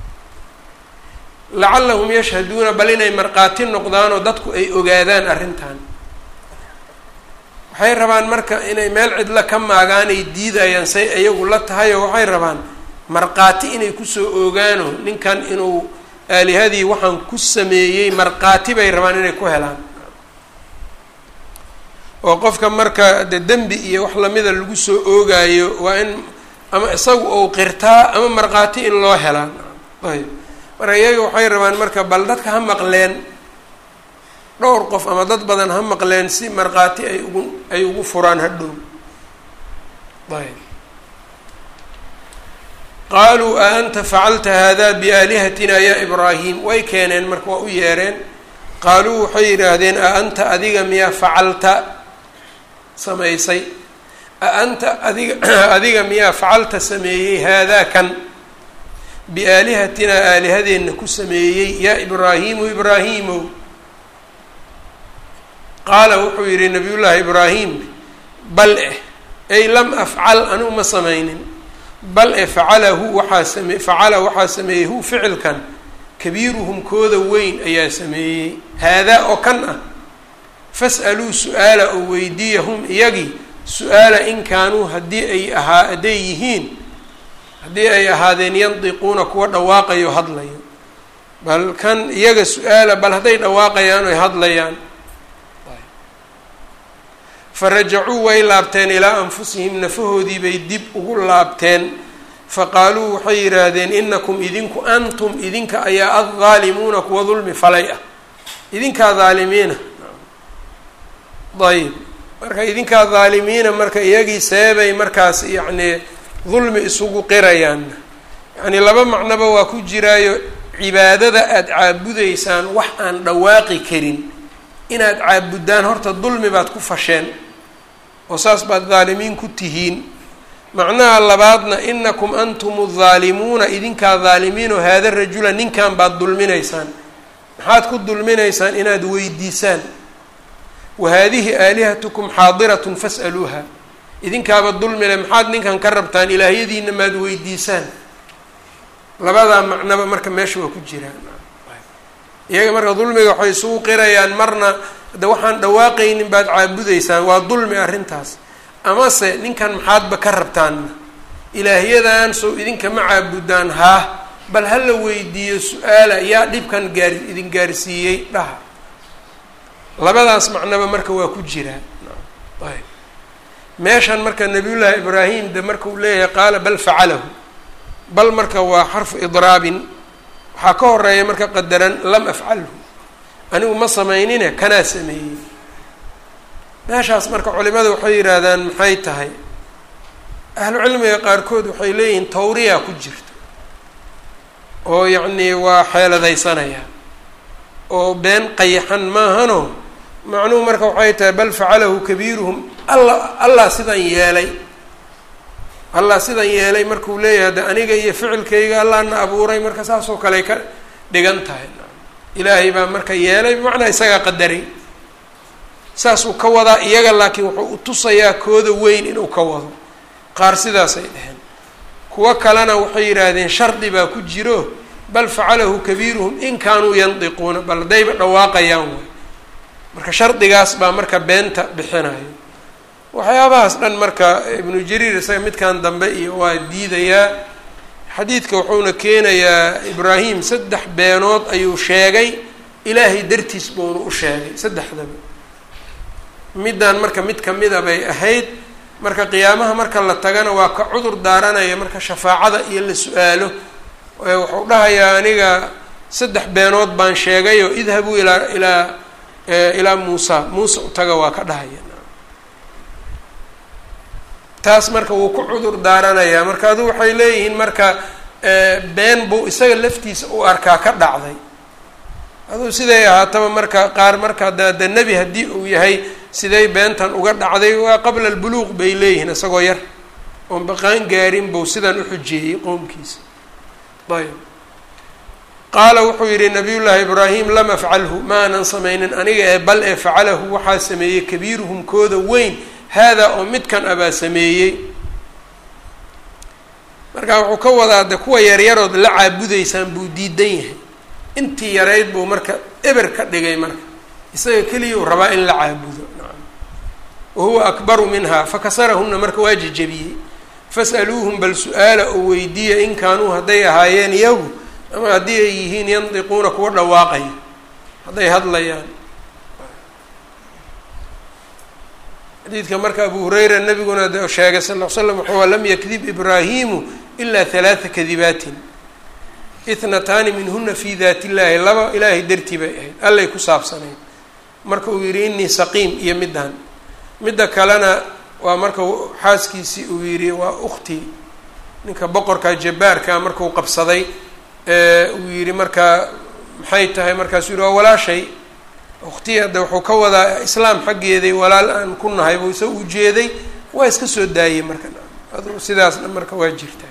lacallahum yashhaduuna bal inay markhaati noqdaanoo dadku ay ogaadaan arrintan waxay rabaan marka inay meel cidla ka maagaanay diidayaan say iyagu la tahay oo waxay rabaan markhaati inay kusoo oogaano ninkan inuu aalihadii waxaan ku sameeyey markhaati bay rabaan inay ku helaan oo qofka marka de dembi iyo wax lamida lagu soo oogaayo waa in ama isagu ou qirtaa ama markhaati in loo helaan ayb marka iyaga waxay rabaan marka bal dadka ha maqleen dhowr qof ama dad badan ha maqleen si markhaati ay ugu ay ugu furaan hadhow ayb qaaluu a anta facalta hada biaalihatina ya ibraahim way keeneen marka waa u yeereen qaaluu waxay yidhaahdeen a anta adiga miyaa facalta samaysay a anta adiga adiga miyaa facalta sameeyey haadaa kan biaalihatinaa aalihadeenna ku sameeyey yaa ibraahiimu ibraahiimow qaala wuxuu yidhi nabiyullaahi ibraahim bal eh ay lam afcal anigu ma samaynin bal e facalahu waxaa same facala waxaa sameeyey hu ficilkan kabiiruhum kooda weyn ayaa sameeyey haadaa oo kan ah fas'aluu su-aala oo weydiiya hum iyagii su-aala in kaanuu haddii ay ahaa hadday yihiin haddii ay ahaadeen yandiquuna kuwa dhawaaqayo hadlayo bal kan iyaga su-aala bal hadday dhawaaqayaan oy hadlayaan farajacuu way laabteen ilaa anfusihim nafahoodii bay dib ugu laabteen faqaaluu waxay yidhaahdeen inakum idinku antum idinka ayaa addaalimuuna kuwa dulmi falay ah idinkaa dhaalimiina ayb marka idinkaa dhaalimiina marka iyagii seebay markaas yacnii dulmi isugu qirayaan yacnii laba macnoba waa ku jiraayo cibaadada aada caabudaysaan wax aan dhawaaqi karin inaad caabuddaan horta dulmi baad ku fasheen oo saas baad dhaalimiin ku tihiin macnaha labaadna inakum antum adhaalimuuna idinkaa dhaalimiin oo haada rajula ninkan baad dulminaysaan maxaad ku dulminaysaan inaad weydiisaan wa haadihi aalihatukum xaadiratun fas'aluuha idinkaaba dulmile maxaad ninkan ka rabtaan ilaahyadiina maad weydiisaan labadaa macnaba marka meesha waa ku jiraan iyaga marka dulmiga waxay isugu qirayaan marna de waxaan dhawaaqaynin baad caabudaysaan waa dulmi arrintaas amase ninkan maxaadba ka rabtaanna ilaahyadan sow idinka ma caabudaan haa bal ha la weydiiyo su-aala yaa dhibkan gaar idin gaarsiiyey dhaha labadaas macnaba marka waa ku jiraa ayb meeshan marka nabiyullaahi ibraahim de marka uu leeyahay qaala bal facalahu bal marka waa xarfu idraabin waxaa ka horeeya marka qadaran lam afcalhu anigu ma samaynine kanaa sameeyey meeshaas marka culimada waxay yidhaahdaan maxay tahay ahlucilmiga qaarkood waxay leeyihiin tawriya ku jirta oo yacnii waa xeeladaysanaya oo been qayaxan maahano macnuhu marka waxay tahay bal facalahu kabiiruhum alla allah sidan yeelay allah sidan yeelay markuu leeyahay de aniga iyo ficilkayga allahna abuuray marka saasoo kale ka dhigan tahay ilaahay baa marka yeelay bimacnaa isagaa qadaray saasuu ka wadaa iyaga laakiin wuxuu u tusayaa kooda weyn inuu ka wado qaar sidaasay dheheen kuwo kalena waxay yidhaahdeen shardi baa ku jiro bal facalahu kabiiruhum in kaanuu yandiquuna bal haddayba dhawaaqayaan way marka shardigaas baa marka beenta bixinayo waxyaabahaas dhan marka ibnu jariir isaga midkan dambe iyo waa diidayaa xadiidka wuxuuna keenayaa ibraahim saddex beenood ayuu sheegay ilaahay dartiis buuna u sheegay saddexdaba middan marka mid kamida bay ahayd marka qiyaamaha marka la tagana waa ka cudur daaranaya marka shafaacada iyo la su-aalo wuxuu dhahayaa aniga saddex beenood baan sheegayo idhabuu ilaa ilaa ilaa muusa muuse utaga waa ka dhahaya taas marka wuu ku cudur daaranayaa marka adu waxay leeyihiin marka been buu isaga laftiisa u arkaa ka dhacday aduu siday ahaataba marka qaar marka da de nebi haddii uu yahay siday beentan uga dhacday waa qabla albuluuq bay leeyihiin isagoo yar oon baqaan gaarin buu sidan uxujeeyey qoomkiisa ayb qaala wuxuu yidhi nabiy llaahi ibraahim lam afcalhu ma aanan samaynin aniga ee bal ee facalahu waxaa sameeyey kabiiruhum kooda weyn haadaa oo midkan abaa sameeyey marka wuxuu ka wadaa de kuwa yaryarood la caabudaysaan buu diidan yahay intii yarayd buu marka eber ka dhigay marka isaga keliyau rabaa in la caabudo nacam wa huwa akbaru minha fakasarahuna marka waa jejebiyey fas'aluuhum bal su-aala oo weydiiya in kaanuu hadday ahaayeen iyagu ama haddii ay yihiin yandiquuna kuwa dhawaaqaya hadday hadlayaan xadiidka marka abu hurayra nabiguna de sheegay sal ll slam wuxuu lam yakdib ibraahimu ilaa halaata kadibaatin ithnataani minhuna fi daat illahi laba ilaahay dartii bay ahayd allay ku saabsanayd marka uu yihi inii saqiim iyo middan midda kalena waa marka xaaskiisii uu yihi waa ukhtii ninka boqorka jabbaarka markuu qabsaday uu yihi markaa maxay tahay markaasuu yihi waa walaashay ukhtii hadda wuxuu ka wadaa islaam xaggeeday walaal aan ku nahay buu isa ujeeday waa iska soo daayey marka adu sidaasna marka waa jirtaa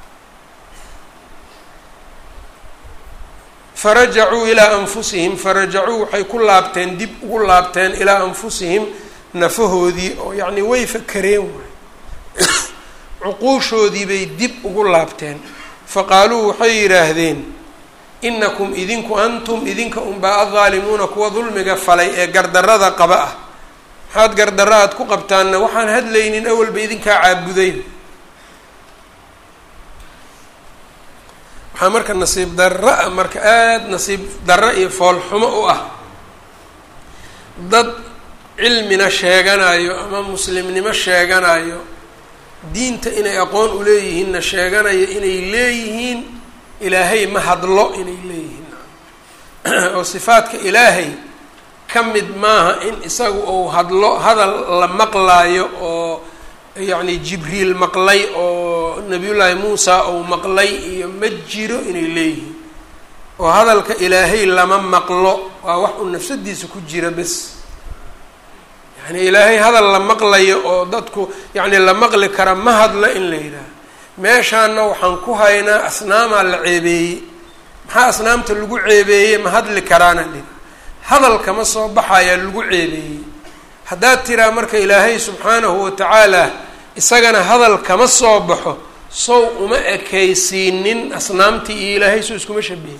farajacuu ilaa anfusihim farajacuu waxay ku laabteen dib ugu laabteen ilaa anfusihim nafahoodii oo yacni way fakareen waay cuquushoodii bay dib ugu laabteen faqaaluu waxay yidhaahdeen inakum idinku antum idinka unbaa addaalimuuna kuwa dulmiga falay ee gardarada qaba ah maxaad gardarro aad ku qabtaanna waxaan hadlaynin awalba idinkaa caabuday waxaa marka nasiib darro ah marka aada nasiib darro iyo foolxumo u ah dad cilmina sheeganayo ama muslimnimo sheeganayo diinta inay aqoon uleeyihiinna sheeganayo inay leeyihiin ilaahay ma hadlo inay leeyihiin oo sifaadka ilaahay ka mid maaha in isagu uu hadlo hadal la maqlaayo oo yacni jibriil maqlay oo nabiyullaahi muusa uu maqlay iyo ma jiro inay leeyihiin oo hadalka ilaahay lama maqlo waa wax uu nafsadiisa ku jira bes yacni ilaahay hadal la maqlayo oo dadku yacni la maqli kara ma hadlo in la yidhaaha meeshaana waxaan ku haynaa asnaamaa la ceebeeyey maxaa asnaamta lagu ceebeeyey ma hadli karaana dhin hadal kama soo baxayaa lagu ceebeeyey haddaad tiraa marka ilaahay subxaanahu watacaala isagana hadal kama soo baxo sow uma ekaysiinin asnaamtii iyo ilaahay soo iskuma shabihin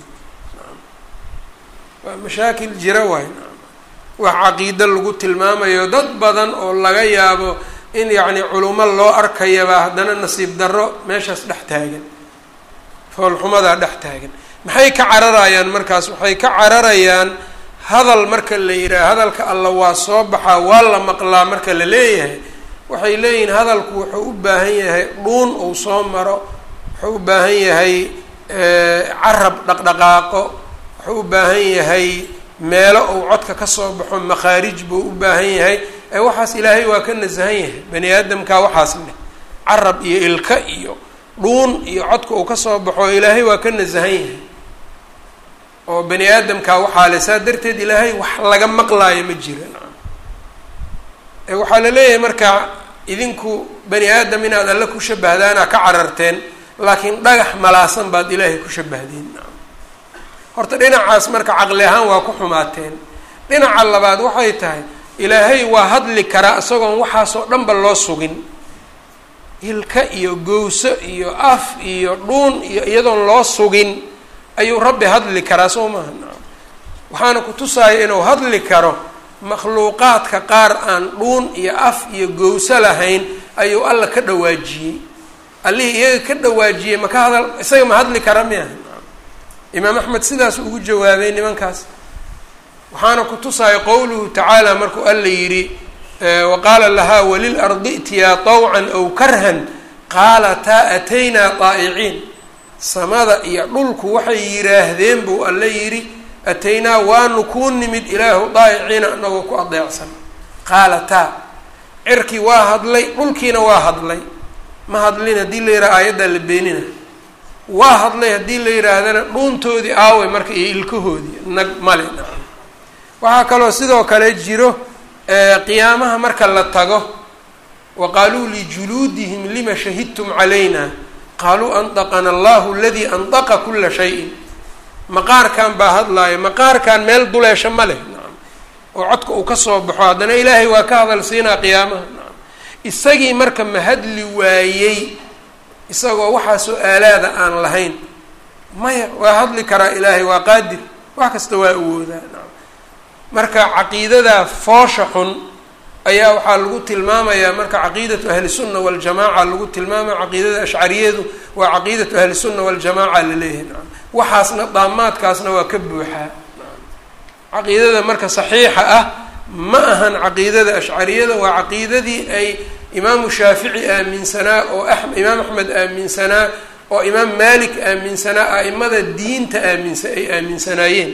waa mashaakil jira waay wax caqiido lagu tilmaamayo dad badan oo laga yaabo in yacni culummo loo arkayabaa haddana nasiib darro meeshaas dhex taagan foolxumadaa dhex taagan maxay ka cararayaan markaas waxay ka cararayaan hadal marka la yidhaha hadalka alla waa soo baxaa waa la maqlaa marka la leeyahay waxay leeyihiin hadalku wuxuu u baahan yahay dhuun uu soo maro wuxuu u baahan yahay carab dhaqdhaqaaqo wuxuu u baahan yahay meelo uu codka ka soo baxo makhaarij buu u baahan yahay ee waxaas ilaahay waa ka nasahan yahay bani aadamkaa waxaas leh carab iyo ilka iyo dhuun iyo codka uu kasoo baxo ilaahay waa ka nasahan yahay oo bani aadamkaa waxaa le saa darteed ilaahay wax laga maqlaayo ma jira waxaa la leeyahay marka idinku bani aadam inaad alle ku shabahdaana ka cararteen laakiin dhagax malaasan baad ilaahay ku shabahdeen horta dhinacaas marka caqli ahaan waa ku xumaateen dhinaca labaad waxay tahay ilaahay waa hadli karaa isagoon waxaasoo dhanba loo sugin hilka iyo gowso iyo af iyo dhuun iyo iyadoon loo sugin ayuu rabbi hadli karaa soo maaha waxaana ku tusaaya inuu hadli karo makhluuqaadka qaar aan dhuun iyo af iyo gowso lahayn ayuu alla ka dhawaajiyey allihii iyaga ka dhawaajiyey maka hadal isaga ma hadli kara miya imaam axmed sidaas ugu jawaabay nimankaas waxaana ku tusaaya qowluhu tacaala markuu alla yidhi wa qaala lahaa walilardi itiyaa tawcan aw karhan qaalataa ataynaa daa'iciin samada iyo dhulku waxay yidhaahdeen buu alla yidhi ataynaa waanu kuu nimid ilaahu daa'iciina anagoo ku adeecsan qaalataa cirkii waa hadlay dhulkiina waa hadlay ma hadlin haddii la yidhaha aayaddaa la beenina waa hadlay haddii la yidhaahdana dhuuntoodii aaway marka iyo ilkahoodii nag male waxaa kaloo sidoo kale jiro qiyaamaha marka la tago wa qaaluu lijuluudihim lima shahidtum calayna qaaluu andaqana allahu aladii andaqa kula shayin maqaarkan baa hadlaayo maqaarkan meel duleesho ma leh nacam oo codka uu kasoo baxo haddana ilaahay waa ka hadal siinaa qiyaamaha nacam isagii marka ma hadli waayey isagoo waxaasoo aalaada aan lahayn maya waa hadli karaa ilaahay waa qaadir wax kasta waa awoodaa nacam marka caqiidadaa foosha xun ayaa waxaa lagu tilmaamayaa marka caqiidatu ahlisunna waljamaaca lagu tilmaamaya caqiidada ashcariyadu waa caqiidatu ahlisunna waljamaaca laleeyahay nacam waxaasna daamaadkaasna waa ka buuxaa caqiidada marka saxiixa ah ma ahan caqiidada ashcariyada waa caqiidadii ay imaamu shaafici aaminsanaa oo imaam axmed aaminsanaa oo imaam malik aaminsanaa a'imada diinta aaminsa ay aaminsanaayeen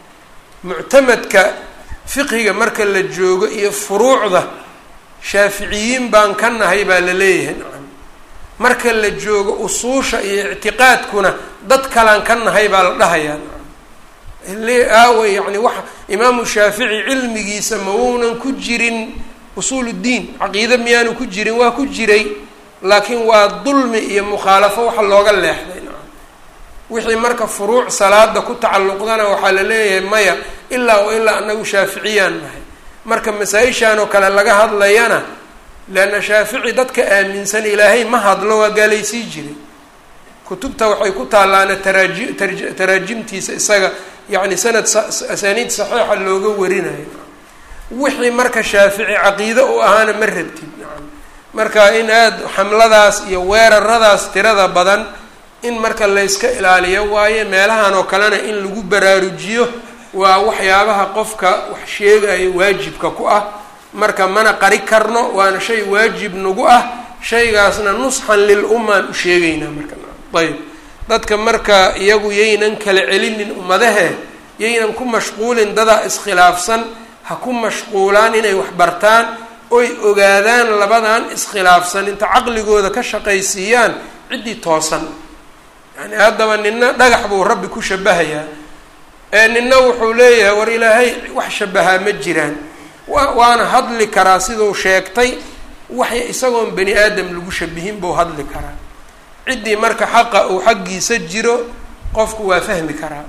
muctamadka fiqhiga marka la joogo iyo furuucda shaaficiyiin baan ka nahay baa la leeyahay nacam marka la joogo usuusha iyo ictiqaadkuna dad kalaan ka nahay baa la dhahayaa nacam aawa yani waxa imaamu shaafici cilmigiisa ma wuunan ku jirin usuul uddiin caqiide miyaanu ku jirin waa ku jiray laakiin waa dulmi iyo mukhaalafo waxa looga leexday nacam wixii marka furuuc salaada ku tacalluqdana waxaa la leeyahay maya ilaa wa ilaa anagu shaaficiyaan nahay marka masaa-ishaan oo kale laga hadlayana leanna shaafici dadka aaminsan ilaahay ma hadlo waa gaalaysii jiray kutubta waxay ku taallaana taraaji tar taraajimtiisa isaga yacni sanad asaaniid saxiixa looga warinayo wixii marka shaafici caqiide u ahaana ma rabtid nacam marka in aada xamladaas iyo weeraradaas tirada badan in marka layska ilaaliyo waayo meelahan oo kalena in lagu baraarujiyo waa waxyaabaha qofka wax sheegayo waajibka ku ah marka mana qari karno waana shay waajib nagu ah shaygaasna nusxan lil ummaan u sheegaynaa marka ayb dadka marka iyagu yaynan kala celinin ummadahe yaynan ku mashquulin dadaa iskhilaafsan ha ku mashquulaan inay wax bartaan oy ogaadaan labadan iskhilaafsan inta caqligooda ka shaqaysiiyaan ciddii toosan yani haddaba nina dhagax buu rabbi ku shabahayaa ee nina wuxuu leeyahay war ilaahay wax shabahaa ma jiraan wa waana hadli karaa siduu sheegtay wax isagoon bani aadam lagu shabihin buu hadli karaa ciddii marka xaqa uu xaggiisa jiro qofku waa fahmi karaa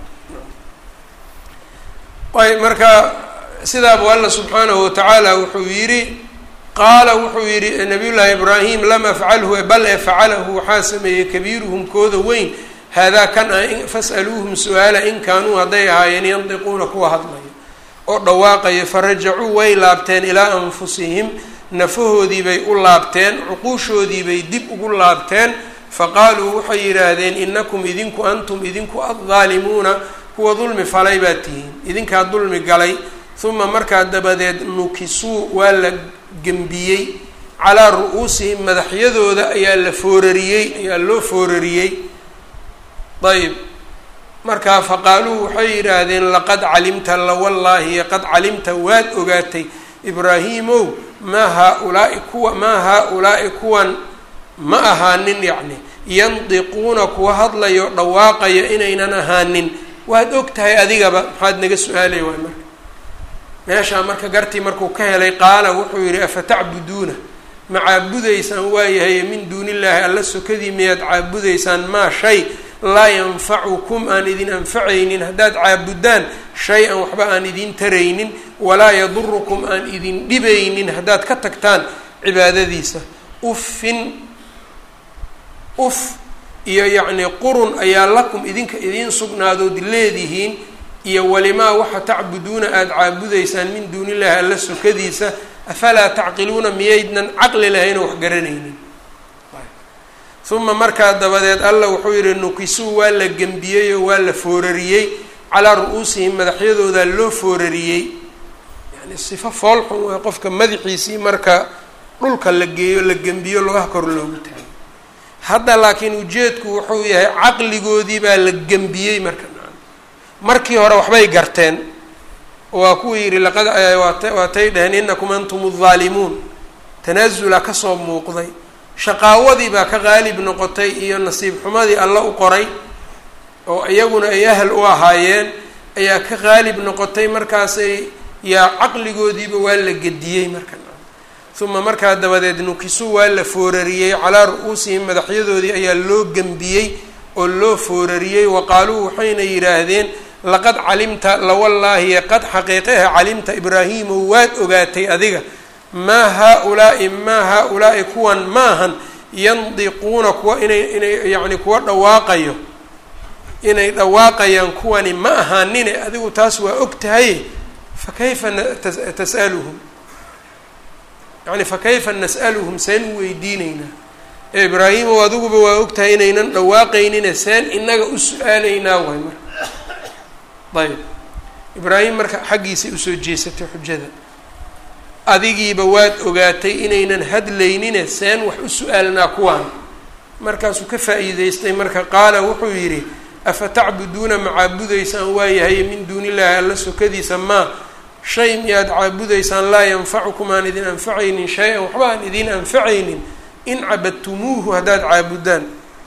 ayb marka sidaabu alla subxaanahu watacaala wuxuu yidhi qaala wuxuu yidhi nabiy llaahi ibraahim lam afcalhu bal e facalahu waxaa sameeyey kabiiruhum kooda weyn haadaa kan ah fas'aluuhum su-aala in kaanuu hadday ahaayeen yandiquuna kuwa hadlaya oo dhawaaqaya farajacuu way laabteen ilaa anfusihim nafahoodii bay u laabteen cuquushoodii bay dib ugu laabteen faqaaluu waxay yidhaahdeen inakum idinku antum idinku addaalimuuna kuwa dulmi falay baa tihiin idinkaa dulmi galay uma markaa dabadeed nukisuu waa la gembiyey calaa ru-uusihim madaxyadooda ayaa la foorariyey ayaa loo foorariyey ayb markaa faqaaluu waxay yidhaahdeen laqad calimta lawallaahi qad calimta waad ogaatay ibraahiimow maa haa-ulaa'i kuwa maa haa-ulaa'i kuwan ma ahaanin yacni yandiquuna kuwa hadlayo dhawaaqayo inaynan ahaanin waad og tahay adigaba maxaad naga su-aalay waay marka meeshaa marka gartii markuu ka helay qaala wuxuu yidhi afatacbuduuna ma caabudaysaan waayahay min duuni illaahi alla sokadii miyaad caabudaysaan maa shay laa yanfacukum aan idin anfacaynin haddaad caabudaan shay-an waxba aan idin taraynin walaa yadurukum aan idin dhibaynin haddaad ka tagtaan cibaadadiisa uffin uf iyo yacnii qurun ayaa lakum idinka idiin sugnaadood leedihiin iyo walimaa waxa tacbuduuna aada caabudaysaan min duuni illaahi alla sokadiisa afalaa tacqiluuna miyaydnan caqli lahayn oo wax garanaynin uma markaa dabadeed alla wuxuu yihi nukisuu waa la gembiyey oo waa la foorariyey calaa ru-uusihim madaxyadoodaa loo foorariyey yani sifo foolxun waa qofka madaxiisii marka dhulka la geeyo la gembiyo lugaha kor loogu taago hadda laakiin ujeedku wuxuu yahay caqligoodii baa la gembiyey marka markii hore waxbay garteen waa kuwii yidhi laqad waatay dhaheen inakum antum aldaalimuun tanaasula kasoo muuqday shaqaawadii baa ka qaalib noqotay iyo nasiib xumadii alla u qoray oo iyaguna ay ahal u ahaayeen ayaa ka qaalib noqotay markaasay yaa caqligoodiiba waa la gediyey marka uma markaa dabadeed nukisu waa la foorariyey calaa ru-uusihim madaxyadoodii ayaa loo gembiyey oo loo foorariyey wa qaaluu waxayna yidhaahdeen laqad calimta lawallaahi qad xaqiiqeha calimta ibraahiimo waad ogaatay adiga maa haa-ulaa'i maa haa-ulaa'i kuwan maahan yandiquuna kuwa inay inay yacni kuwa dhawaaqayo inay dhawaaqayaan kuwani ma ahaanine adigu taas waa og tahay fa kayfa tas'aluhum yani fa kayfa nas'aluhum seen u weydiineynaa ee ibraahimow adiguba waa og tahay inaynan dhawaaqaynine seen inaga u su-aalaynaa waay marka ayb ibraahim marka xaggiisay usoo jeesatay xujada adigiiba waad ogaatay inaynan hadlaynine seen wax u su-aalnaa kuwaan markaasuu ka faa'iideystay marka qaala wuxuu yidhi afa tacbuduuna ma caabudaysaan waayahay min duuni illaahi alla sokadiisa maa shay miyaad caabudaysaan laa yanfacukum aan idin anfacaynin shay-an waxba aan idin anfacaynin in cabadtumuuhu haddaad caabudaan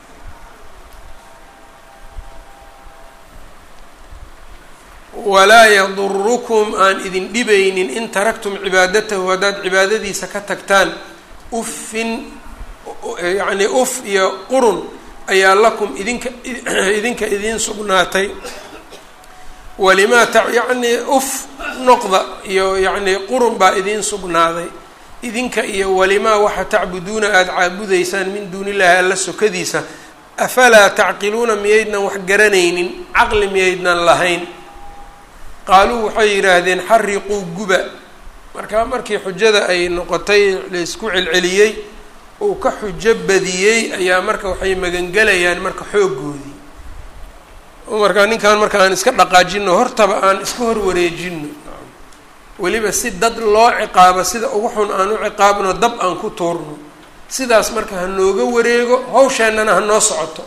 walaa yadurukum aan idin dhibaynin in taraktum cibaadatahu haddaad cibaadadiisa ka tagtaan uffin yacnii uf iyo qurun ayaa lakum idinka idinka idiin sugnaatay walimaa ta yacnii uf noqda iyo yacnii qurun baa idiin sugnaaday idinka iyo walimaa waxa tacbuduuna aada caabudaysaan min duuni illaahi alla sokadiisa afalaa tacqiluuna miyaydnan wax garanaynin caqli miyaydnan lahayn qaaluu waxay yidhaahdeen xariquu guba markaa markii xujada ay noqotay laysku celceliyey uu ka xujo badiyey ayaa marka waxay magangelayaan marka xooggoodii markaa ninkan marka aan iska dhaqaajino hortaba aan iska horwareejino weliba si dad loo ciqaabo sida ugu xun aan u ciqaabno dab aan ku tuurno sidaas marka ha nooga wareego hawsheennana ha noo socoto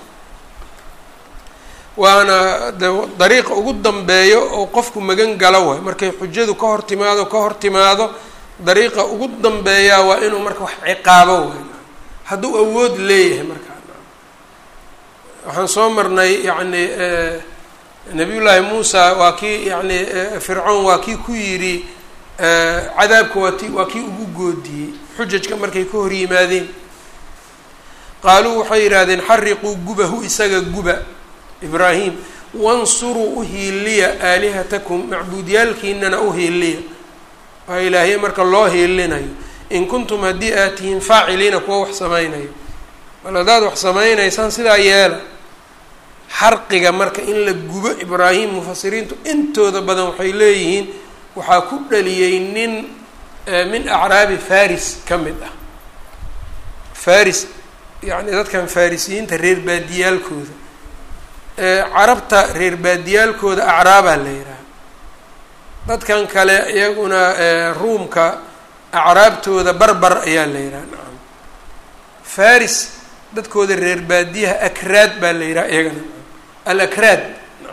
waana de dariiqa ugu dambeeyo oo qofku magan galo waay markay xujadu ka hor timaado ka hor timaado dariiqa ugu dambeeyaa waa inuu marka wax ciqaabo waay hadduu awood leeyahay markaa waxaan soo marnay yacni nabiyullaahi muusa waa kii yacni fircoon waa kii ku yidhi cadaabka waa ti waa kii ugu goodiyey xujajka markay ka hor yimaadeen qaaluu waxay yidhaahdeen xariquu gubahu isaga guba ibraahim wansuruu uhiiliya aalihatakum macbuudyaalkiinana uhiiliya waa ilaahye marka loo hiilinayo in kuntum haddii aad tihiin faaciliina kuwa wax samaynayo bal haddaad wax samaynaysaan sidaa yeela xarqiga marka in la gubo ibraahim mufasiriintu intooda badan waxay leeyihiin waxaa ku dhaliyey nin min acraabi faris ka mid ah faris yacni dadkan farisiyiinta reer baadiyaalkooda carabta reer baadiyaalkooda acraabaa la yidhaha dadkan kale iyaguna ruumka acraabtooda barbar ayaa la yidhaha nacam faris dadkooda reer baadiyaha akraad baa la yidhaha iyagana alakraad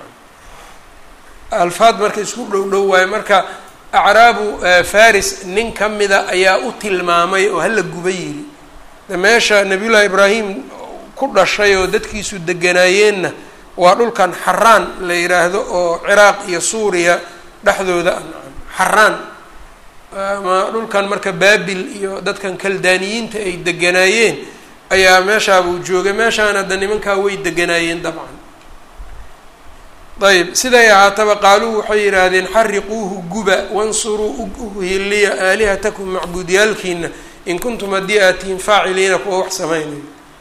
alfaad marka isku dhow dhow waayo marka acraabu faris nin ka mida ayaa u tilmaamay oo hala guba yiri de meesha nabiyullaahi ibraahim ku dhashay oo dadkiisu deganaayeenna waa dhulkan xaraan la yidhaahdo oo ciraaq iyo suuriya dhexdooda ah xaraan ama dhulkan marka baabil iyo dadkan kaldaaniyiinta ay deganaayeen ayaa meeshaabuu joogay meeshaan hadda nimankaa way deganaayeen dabcan ayb siday ahaataba qaaluu waxay yidhaahdeen xariquuhu guba wansuruu uhiliya aalihatakum macbuudyaalkiina in kuntum haddii aad tihiin faaciliina kuwa wax samaynayo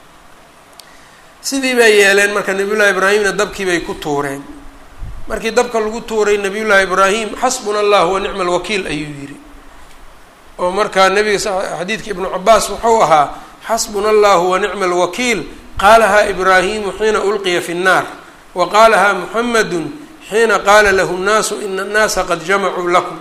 sidii bay yeeleen marka nabiyullaahi ibraahimna dabkii bay ku tuureen markii dabka lagu tuuray nabiyullaahi ibraahim xasbuna allah wa nicma alwakiil ayuu yidhi oo markaa nabiga xadiidka ibnu cabaas wuxuu ahaa xasbuna allahu wa nicma alwakiil qaalahaa ibraahimu xiina ulqiya fi nnaar wa qaalahaa muxamadu xiina qaala lahu nnaasu ina annaasa qad jamacuu lakum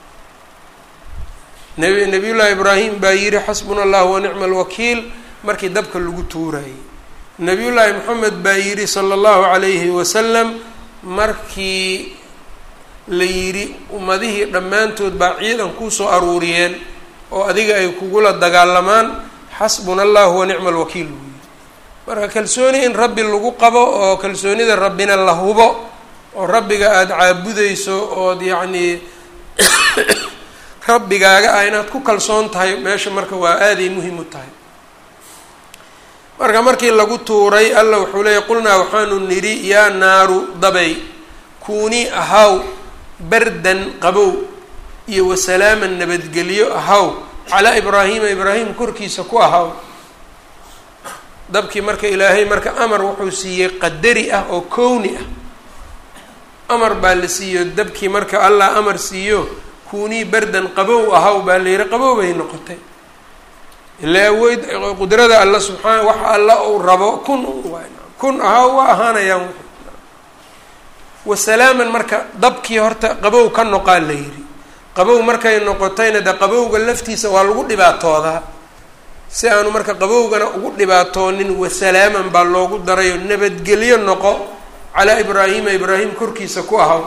nabi nabiyullaahi ibraahim baa yihi xasbuna allahu wa nicma alwakiil markii dabka lagu tuurayay nabiyullaahi moxamed baa yidhi sala allahu calayhi wasalam markii la yidhi ummadihii dhammaantood baa ciidan kuusoo aruuriyeen oo adiga ay kugula dagaalamaan xasbuna allahu wa nicma alwakiil buu yidhi marka kalsooni in rabbi lagu qabo oo kalsoonida rabbina la hubo oo rabbiga aada caabudeyso ood yacnii rabbigaaga ah inaad ku kalsoon tahay meesha marka waa aaday muhim u tahay marka markii lagu tuuray alla wuxuu leeyay qulnaa waxaanu nidhi yaa naaru dabay kuunii ahaw bardan qabow iyo wasalaaman nabadgelyo ahaw calaa ibraahiima ibraahim korkiisa ku ahaw dabkii marka ilaahay marka amar wuxuu siiyey qadari ah oo kowni ah amar baa la siiyo dabkii marka allah amar siiyo kuunii bardan qabow ahaw baa la yihi qabow bay noqotay ila awoyd qudrada alla subxaana waxa alla uu rabo kun kun ahaw waa ahaanayaan wasalaaman marka dabkii horta qabow ka noqaa la yidhi qabow markay noqotayna de qabowga laftiisa waa lagu dhibaatoodaa si aanu marka qabowgana ugu dhibaatoonin wasalaaman baa loogu darayo nabadgelyo noqo calaa ibraahima ibraahim korkiisa ku ahaw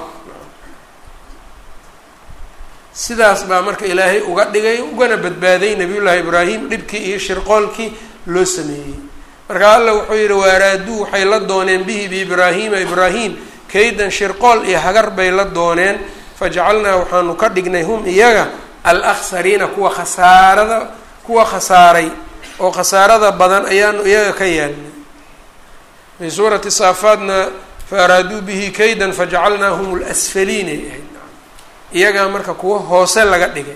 sidaas baa marka ilaahay uga dhigay ugana badbaaday nabiyullaahi ibraahim dhibkii iyo shirqoolkii loo sameeyey marka alla wuxuu yidhi waaraaduu waxay la dooneen bihi biibraahiima ibraahim kaydan shirqool iyo hagar bay la dooneen fajacalnaa waxaanu ka dhignay hum iyaga al akhsariina kuwa khasaarada kuwa khasaaray oo khasaarada badan ayaanu iyaga ka yeelnay fii suurati saafaadna fa araaduu bihi kaydan fajacalnaahum lasfaliinay ahayd iyagaa marka kuwa hoose laga dhigay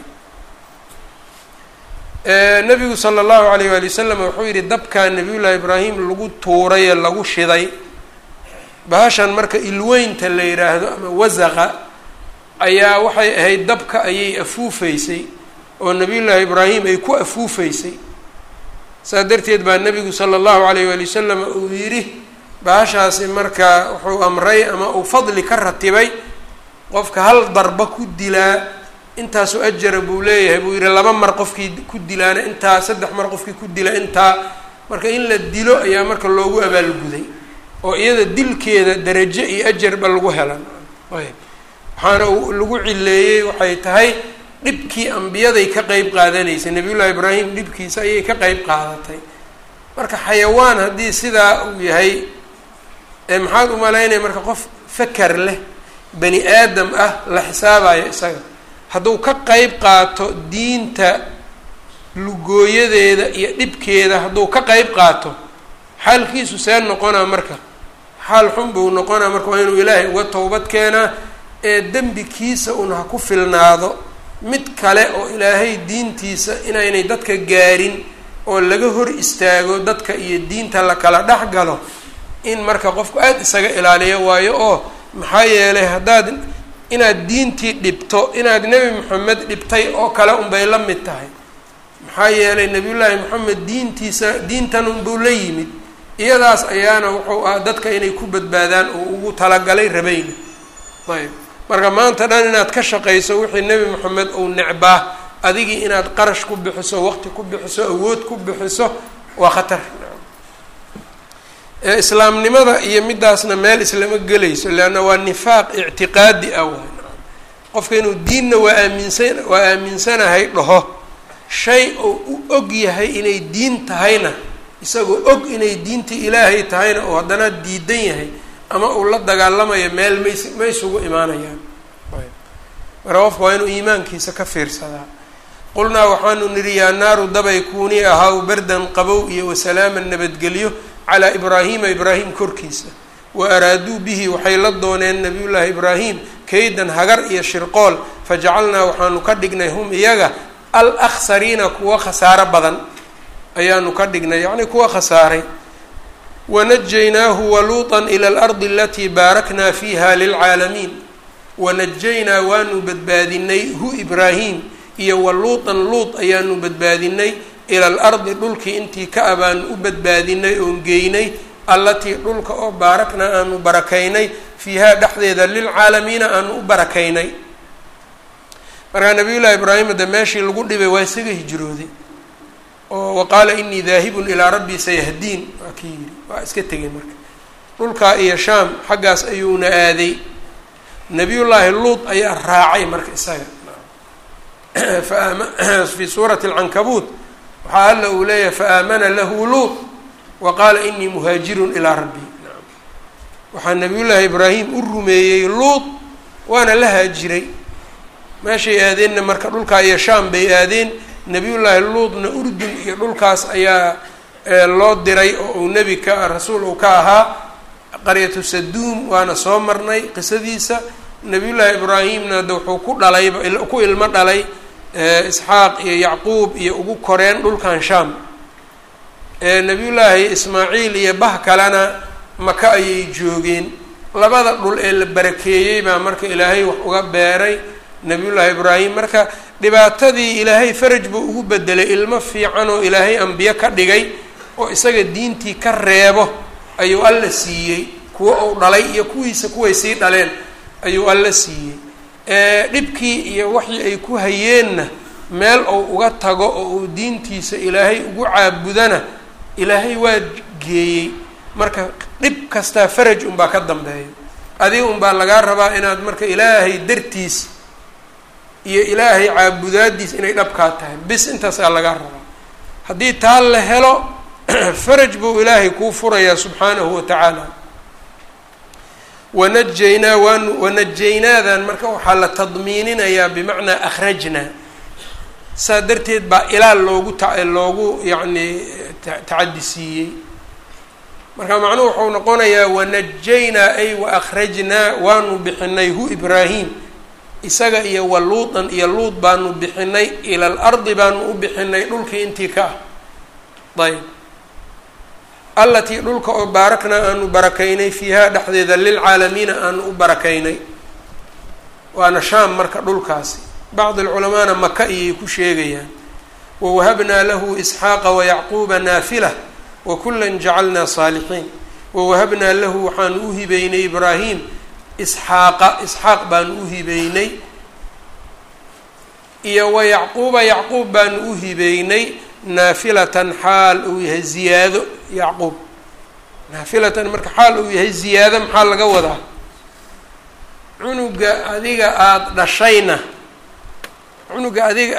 nabigu sala allahu alayh waali wasalam wuxuu yihi dabkaa nabiyullaahi ibraahim lagu tuuray ee lagu shiday bahashan marka ilweynta la yidhaahdo ama wasaqa ayaa waxay ahayd dabka ayay afuufaysay oo nabiyullaahi ibraahim ay ku afuufaysay saas darteed baa nabigu sala allahu alayh waali wasalam uu yidhi bahashaasi marka wuxuu amray ama uu fadli ka ratibay qofka hal darba ku dilaa intaasu ajara buu leeyahay buu yihi laba mar qofkii ku dilaana intaa saddex mar qofkii ku dila intaa marka in la dilo ayaa marka loogu abaalguday oo iyada dilkeeda darajo iyo ajarba lagu helan ayb waxaana lagu cileeyey waxay tahay dhibkii ambiyaday ka qeyb qaadanaysay nabiyullahi ibraahim dhibkiisa ayay ka qeyb qaadatay marka xayawaan haddii sidaa uu yahay maxaad umalaynaya marka qof fakar leh bani aadam ah la xisaabayo isaga hadduu ka qeyb qaato diinta lugooyadeeda iyo dhibkeeda hadduu ka qeyb qaato xaalkiisu see noqonaa marka xaal xun buu noqonaa marka waa inuu ilaahay uga towbad keenaa ee dembikiisa un ha ku filnaado mid kale oo ilaahay diintiisa inaynay dadka gaarin oo laga hor istaago dadka iyo diinta la kala dhex galo in marka qofku aada isaga ilaaliyo waayo oo maxaa yeelay haddaad inaad diintii dhibto inaad nebi moxamed dhibtay oo kale unbay la mid tahay maxaa yeelay nebiyullaahi moxamed diintiisa diintan unbuu la yimid iyadaas ayaana wuxuu ah dadka inay ku badbaadaan oo ugu talagalay rabayna ayb marka maanta dhan inaad ka shaqayso wixii nebi moxamed uu necbaa adigii inaad qarash ku bixiso waqti ku bixiso awood ku bixiso waa khatar islaamnimada iyo midaasna meel islama gelayso leanna waa nifaaq ictiqaadi ah waay qofka inuu diinna waa aaminsan waa aaminsanahay dhaho shay oo u og yahay inay diin tahayna isagoo og inay diintii ilaahay tahayna oo haddana diidan yahay ama uu la dagaalamayo meel mays ma isugu imaanayaan marka qofka waa inuu iimaankiisa ka fiirsadaa qulnaa waxaanu nidhi yaa naaru dabay kuunii ahaa bardan qabow iyo wasalaaman nabadgelyo calaa ibraahiima ibraahim korkiisa wa araaduu bihi waxay la dooneen nabiyullaahi ibraahim kaydan hagar iyo shirqool fajacalnaa waxaanu ka dhignay hum iyaga al akhsariina kuwa khasaaro badan ayaanu ka dhignay yacnii kuwa khasaaray wanajaynaahu waluuطan ila alardi alatii baaraknaa fiiha lilcaalamiin wanajaynaa waanu badbaadinay hu ibraahim iyo waluuطan luut ayaanu badbaadinay ila alardi dhulkii intii ka a baanu u badbaadinay oon geynay allatii dhulka oo baaraknaa aanu barakaynay fiihaa dhexdeeda lilcaalamiina aanu u barakaynay markaa nabiyullaahi ibraahim de meeshii lagu dhibay waa isaga hijrooday oo wa qaala inii daahibun ilaa rabbii sayahdiin waa kii yidhi waa iska tegay marka dhulkaa iyo shaam xaggaas ayuuna aaday nabiyullaahi luut ayaa raacay marka isaga fi suurati alcankabuut waxaa alla uu leeyahay faamana lahu luut wa qaala inii muhaajirun ilaa rabbii waxaa nabiyullaahi ibraahim u rumeeyey luut waana la haajiray meeshay aadeenna marka dhulkaa iyo shaam bay aadeen nabiyullaahi luutna urdun iyo dhulkaas ayaa loo diray oo uu nebi ka rasuul uu ka ahaa qaryatu saduum waana soo marnay qisadiisa nabiyullaahi ibraahimna de wuxuu ku dhalay ku ilmo dhalay isxaaq iyo yacquub iyo ugu koreen dhulkan shaam nabiyullaahi ismaaciil iyo bah kalena maka ayay joogeen labada dhul ee la barakeeyey baa marka ilaahay wax uga beeray nabiyullaahi ibraahim marka dhibaatadii ilaahay faraj buu ugu bedelay ilmo fiican oo ilaahay ambiye ka dhigay oo isaga diintii ka reebo ayuu alla siiyey kuwa uu dhalay iyo kuwiisa kuway sii dhaleen ayuu alla siiyey dhibkii iyo waxii ay ku hayeenna meel uu uga tago oo uu diintiisa ilaahay ugu caabudana ilaahay waa geeyey marka dhib kastaa faraj unbaa ka dambeeya adiga unbaa lagaa rabaa inaad marka ilaahay dartiis iyo ilaahay caabudaadiis inay dhabkaa tahay bis intaasaa lagaa rabaa haddii taa la helo faraj buu ilaahay kuu furayaa subxaanahu wa tacaala wanajaynaa waanu wanajaynaadan marka waxaa la tadmiininayaa bimacnaa akhrajnaa saa darteed baa ilaal loogu ta loogu yacni tacadi siiyey marka macnuhu wuxuu noqonayaa wanajaynaa ay wa akhrajnaa waanu bixinay hu ibraahim isaga iyo wa luutan iyo luut baanu bixinay ila al ardi baanu u bixinay dhulkii intii ka ah ayb allatii dhulka oo baaraknaa aanu barakaynay fiihaa dhexdeeda lilcaalamiina aanu u barakaynay waana shaam marka dhulkaasi bacdi alculamaana maka ayay ku sheegayaan wawahabnaa lahu isxaaqa wayacquuba naafila wakula jacalnaa saalixiin wawahabnaa lahu waxaanu u hibeynay ibraahim isxaaqa isxaaq baanu u hibeynay iyo wa yacquuba yacquub baanu u hibeynay naafilatan xaal uu yahay ziyaado yacquub naafilatan marka xaal uu yahay ziyaado maxaa laga wadaa cunuga adiga aada dhashayna cunuga adiga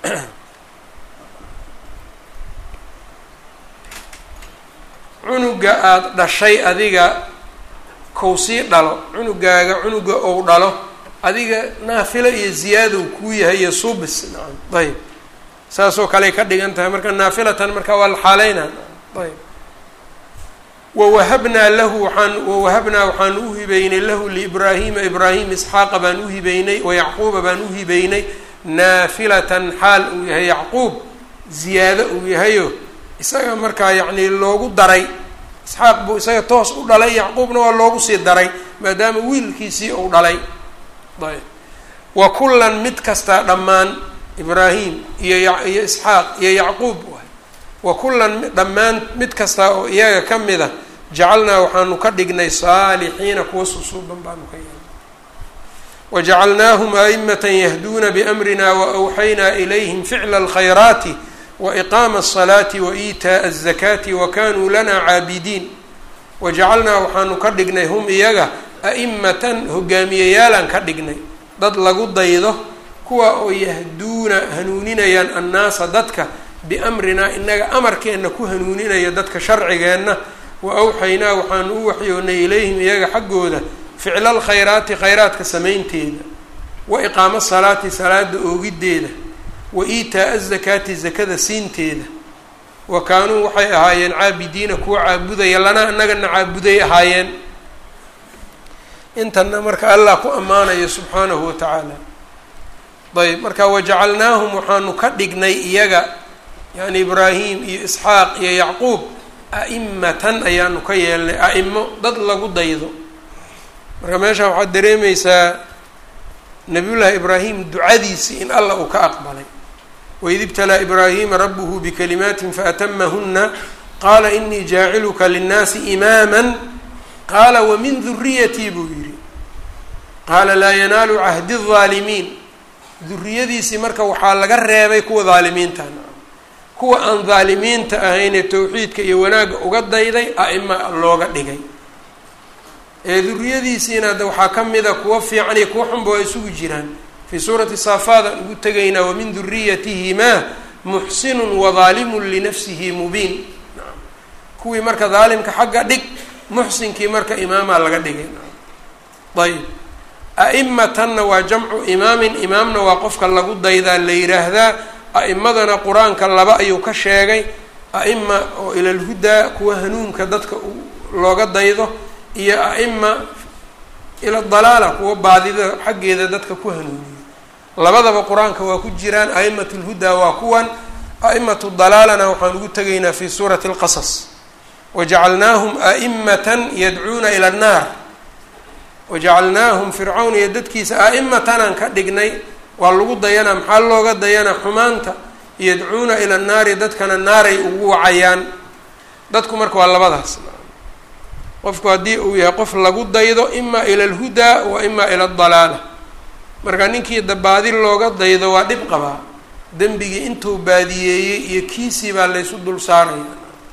cunuga aada dhashay adiga kow sii dhalo cunugaaga cunuga ou dhalo adiga naafilo iyo ziyaadow kuu yahay iyo subis nacam ayb saasoo kaley ka dhigan tahay marka naafilatan marka waa la xaaleynaa ayb wawahabnaa lahu waxaan wawahabnaa waxaan u hibeynay lahu liibraahiima ibraahim isxaaqa baan u hibeynay wayacquuba baan u hibeynay naafilatan xaal uu yahay yacquub ziyaado uu yahayo isaga markaa yacni loogu daray isxaaq buu isaga toos u dhalay yacquubna waa loogu sii daray maadaama wiilkiisii uu dhalay ayb wa kullan mid kastaa dhammaan ibraahim iyo iyo isxaaq iyo yacquub waay wa kullan dhammaan mid kastaa oo iyaga ka mid a jacalnaa waxaanu ka dhignay saalixiina kuwa susuuban baanu ka yeelnay wajacalnaahum aimata yahduuna biamrina waawxaynaa ilayhim ficla alkhayraati waiqaama asalaati waitaaa azakaati wakanuu lana caabidiin wajacalnaa waxaanu ka dhignay hum iyaga a'imatan hogaamiyayaalaan ka dhignay dad lagu daydo kuwa oo yahduuna hanuuninayaan annaasa dadka biamrinaa inaga amarkeenna ku hanuuninaya dadka sharcigeenna wa awxaynaa waxaanu u waxyoonay ilayhim iyaga xaggooda ficla alkhayraati khayraadka samaynteeda wa iqaamo salaati salaada oogiddeeda wa iitaa azakaati zakada siinteeda wa kaanuu waxay ahaayeen caabidiina kuwa caabudaya lanaa annagana caabuday ahaayeen intana marka allah ku ammaanayo subxaanahu wa tacaala ayb marka wajacalnaahum waxaanu ka dhignay iyaga yani ibraahim iyo isxaaq iyo yacquub a'imatan ayaanu ka yeelnay a'imo dad lagu daydo marka meesha waxaad dareemeysaa nabiyullaahi ibraahim ducadiisii in allah uu ka aqbalay waid ibtalaa ibraahima rabuhu bikalimaatin faatamahuna qaala inii jaaciluka linnaasi imaama qaala wamin duriyatii buu yidhi qaala laa yanaalu cahdi الظaalimiin duriyadiisii marka waxaa laga reebay kuwa dhaalimiinta kuwa aan dhaalimiinta ahaynee towxiidka iyo wanaagga uga dayday a'ima looga dhigay ee duriyadiisiina de waxaa ka mida kuwa fiican iyo kuwa xunba waa isugu jiraan fii suurati saafaad aan ugu tegaynaa wamin duriyatihimaa muxsinun wadaalimun linafsihi mubiin kuwii marka daalimka xagga dhig muxsinkii marka imaamaa laga dhigay ayb a'imatanna waa jamcu imaamin imaamna waa qofka lagu daydaa la yiraahdaa a'imadana qur-aanka laba ayuu ka sheegay a'ima oo ilalhudaa kuwa hanuunka dadka looga daydo iyo a'ima ila dalaala kuwa baadida xaggeeda dadka ku hanuuniyo labadaba qur-aanka waa ku jiraan a'imat lhudaa waa kuwan a'imatu dalaalana waxaan ugu tegaynaa fi suurati alqasas wajacalnaahum a'imatan yadcuuna ila annaar wajacalnaahum fircawn iyo dadkiisa a'imatan ka dhignay waa lagu dayanaa maxaa looga dayanaa xumaanta yadcuuna ila annaari dadkana naaray ugu wacayaan dadku marka waa labadaas qofku haddii uu yahay qof lagu daydo ima ila alhudaa wa ima ila adalaala marka ninkii dabaadi looga daydo waa dhib qabaa dembigii intuu baadiyeeyey iyo kiisii baa laysu dul saaraya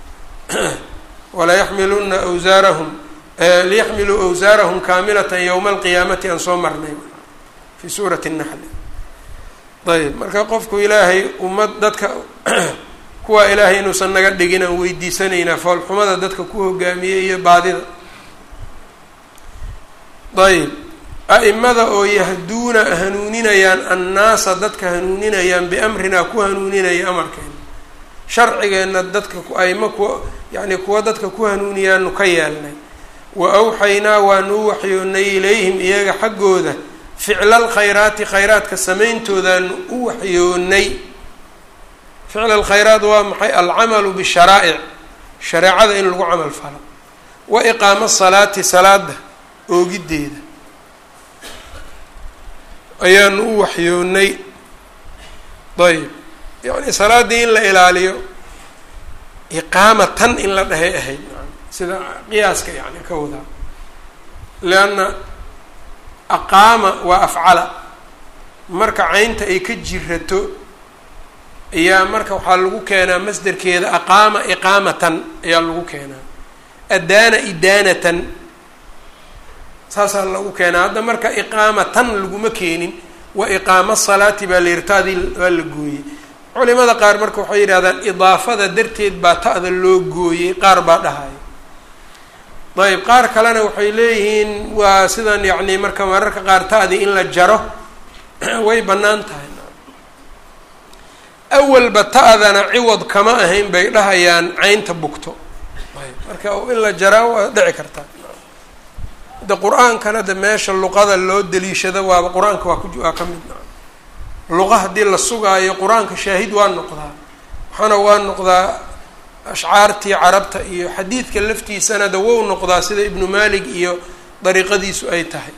walayaxmiluna awsaarahum liyaxmiluu awsaarahum kaamilatan yowma alqiyaamati aan soo marnay fi suurati naxli ayb marka qofku ilaahay ummad dadka kuwaa ilaahay inuusan naga dhigin aan weydiisanaynaa foolxumada dadka ku hogaamiyey iyo baadida ayb a'imada oo yahduuna hanuuninayaan annaasa dadka hanuuninayaan biamrinaa ku hanuuninaya amarkeena sharcigeenna dadka aimo kuwa yacni kuwa dadka ku hanuuniyaanu ka yeelnay wa awxaynaa waanu u waxyoonnay ilayhim iyaga xaggooda ficla alkhayraati khayraadka samayntoodaan u waxyoonnay ficla alkhayraat waa maxay alcamalu bisharaa'ic shareecada in lagu camal falo wa iqaamo salaati salaada oogiddeeda ayaanu u waxyoonnay ayb yacni salaaddii in la ilaaliyo iqaamatan in la dhahay ahayd sida qiyaaska yani ka wadaa lianna aqaama waa afcala marka caynta ay ka jirato ayaa marka waxaa lagu keenaa masderkeeda aqaama iqaamatan ayaa lagu keenaa adaana idaanatan saasaa lagu keenaa hadda marka iqaamatan laguma keenin wa iqaamo salaati baa la yihi taadii waa la gooyey culimada qaar marka waxay yidhahdaan idaafada darteed baa ta'da loo gooyey qaar baa dhahaya ayb qaar kalena waxay leeyihiin waa sidan yacni marka mararka qaar ta'dii in la jaro way bannaan tahay awalba ta'dana ciwad kama ahayn bay dhahayaan caynta bugto ayb marka in la jaraa waa dhici kartaa de qur-aankana de meesha luqada loo daliishado waaba qur-aanka waa ku waa ka mid luqa haddii la sugaayo qur-aanka shaahid waa noqdaa waxaana waa noqdaa ashcaartii carabta iyo xadiidka laftiisana de wou noqdaa sida ibnu malik iyo dariiqadiisu ay tahay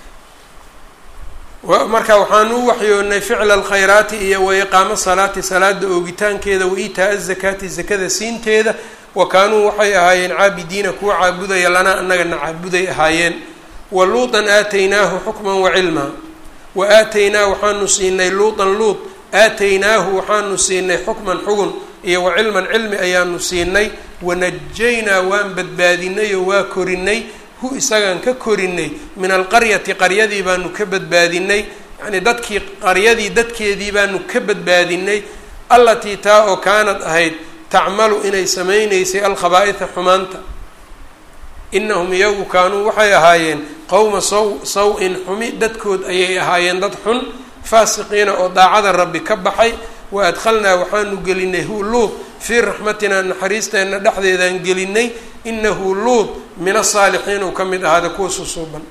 marka waxaanu u waxyoonnay ficla alkhayraati iyo wa iqaamo salaati salaada oogitaankeeda wa iitaa azakaati zakada siinteeda wa kaanuu waxay ahaayeen caabidiina kuwa caabudaya lanaa annagana caabuday ahaayeen wa luutan aataynaahu xukman wa cilmaa wa aataynaa waxaanu siinay luutan luut aataynaahu waxaanu siinay xukman xugun iyo wa cilman cilmi ayaanu siinay wanajaynaa waan badbaadinay oo waa korinay hu isagaan ka korinay min alqaryati qaryadii baanu ka badbaadinay yacnii dadkii qaryadii dadkeedii baanu ka badbaadinay allatii taa oo kaanad ahayd tacmalu inay samaynaysay alkhabaaitha xumaanta inahum iyagu kaanuu waxay ahaayeen qowma saw saw-in xumi dadkood ayay ahaayeen dad xun faasiqiina oo daacada rabbi ka baxay wa adkhalnaa waxaanu gelinay hu luud fii raxmatinaa naxariisteenna dhexdeedaan gelinay inahu luud min asaalixiin uu ka mid ahaada kuwa susuuban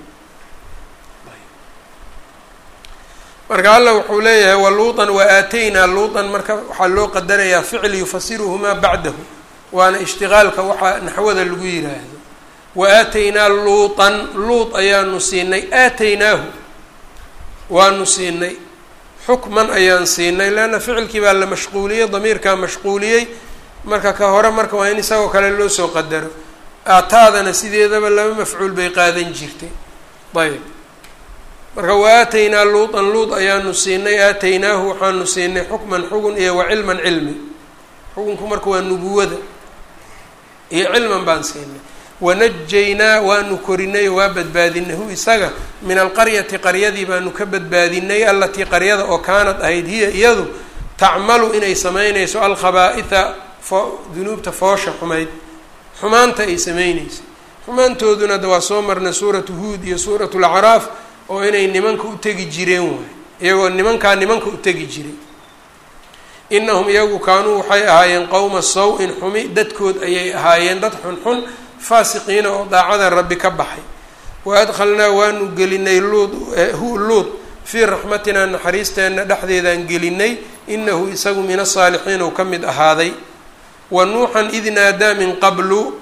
marka alla wuxuu leeyahay wa luuطan wa aataynaa luuطan marka waxaa loo qadarayaa ficil yufasiruhumaa bacdahu waana ishtiqaalka waxaa naxwada lagu yiraahdo wa aataynaa luuطan luud ayaanu siinay aataynaahu waanu siinay xukman ayaan siinay leanna ficilkii baa la mashquuliyey damiirkaa mashquuliyey marka ka hore marka waa in isagoo kale loo soo qadaro aataadana sideedaba laba mafcuul bay qaadan jirtay ayb marka wa aataynaa luuطan luud ayaanu siinay aataynaahu waxaanu siinay xukman xugun iyo wa cilman cilmi xukunku marka waa nubuwada iyo cilman baan siinay wanajaynaa waanu korinay oo waa badbaadinay hu isaga min alqaryati qaryadii baanu ka badbaadinay allatii qaryada oo kaanad ahayd hiya iyadu tacmalu inay samaynayso alkhabaaitha fo dunuubta foosha xumayd xumaanta ay sameynayso xumaantooduna de waa soo marnay suuratu huud iyo suuratu lacraaf oo inay nimanka u tegi jireen waay iyagoo nimankaa nimanka u tegi jiray inahum iyagu kaanuu waxay ahaayeen qowma saw-in xumi dadkood ayay ahaayeen dad xunxun faasiqiina oo daacada rabbi ka baxay wa adkhalnaa waanu gelinay luud hu luud fii raxmatinaa naxariisteenna dhexdeedaan gelinay inahu isagu min asaalixiin uu ka mid ahaaday wa nuuxan id naadaa min qablu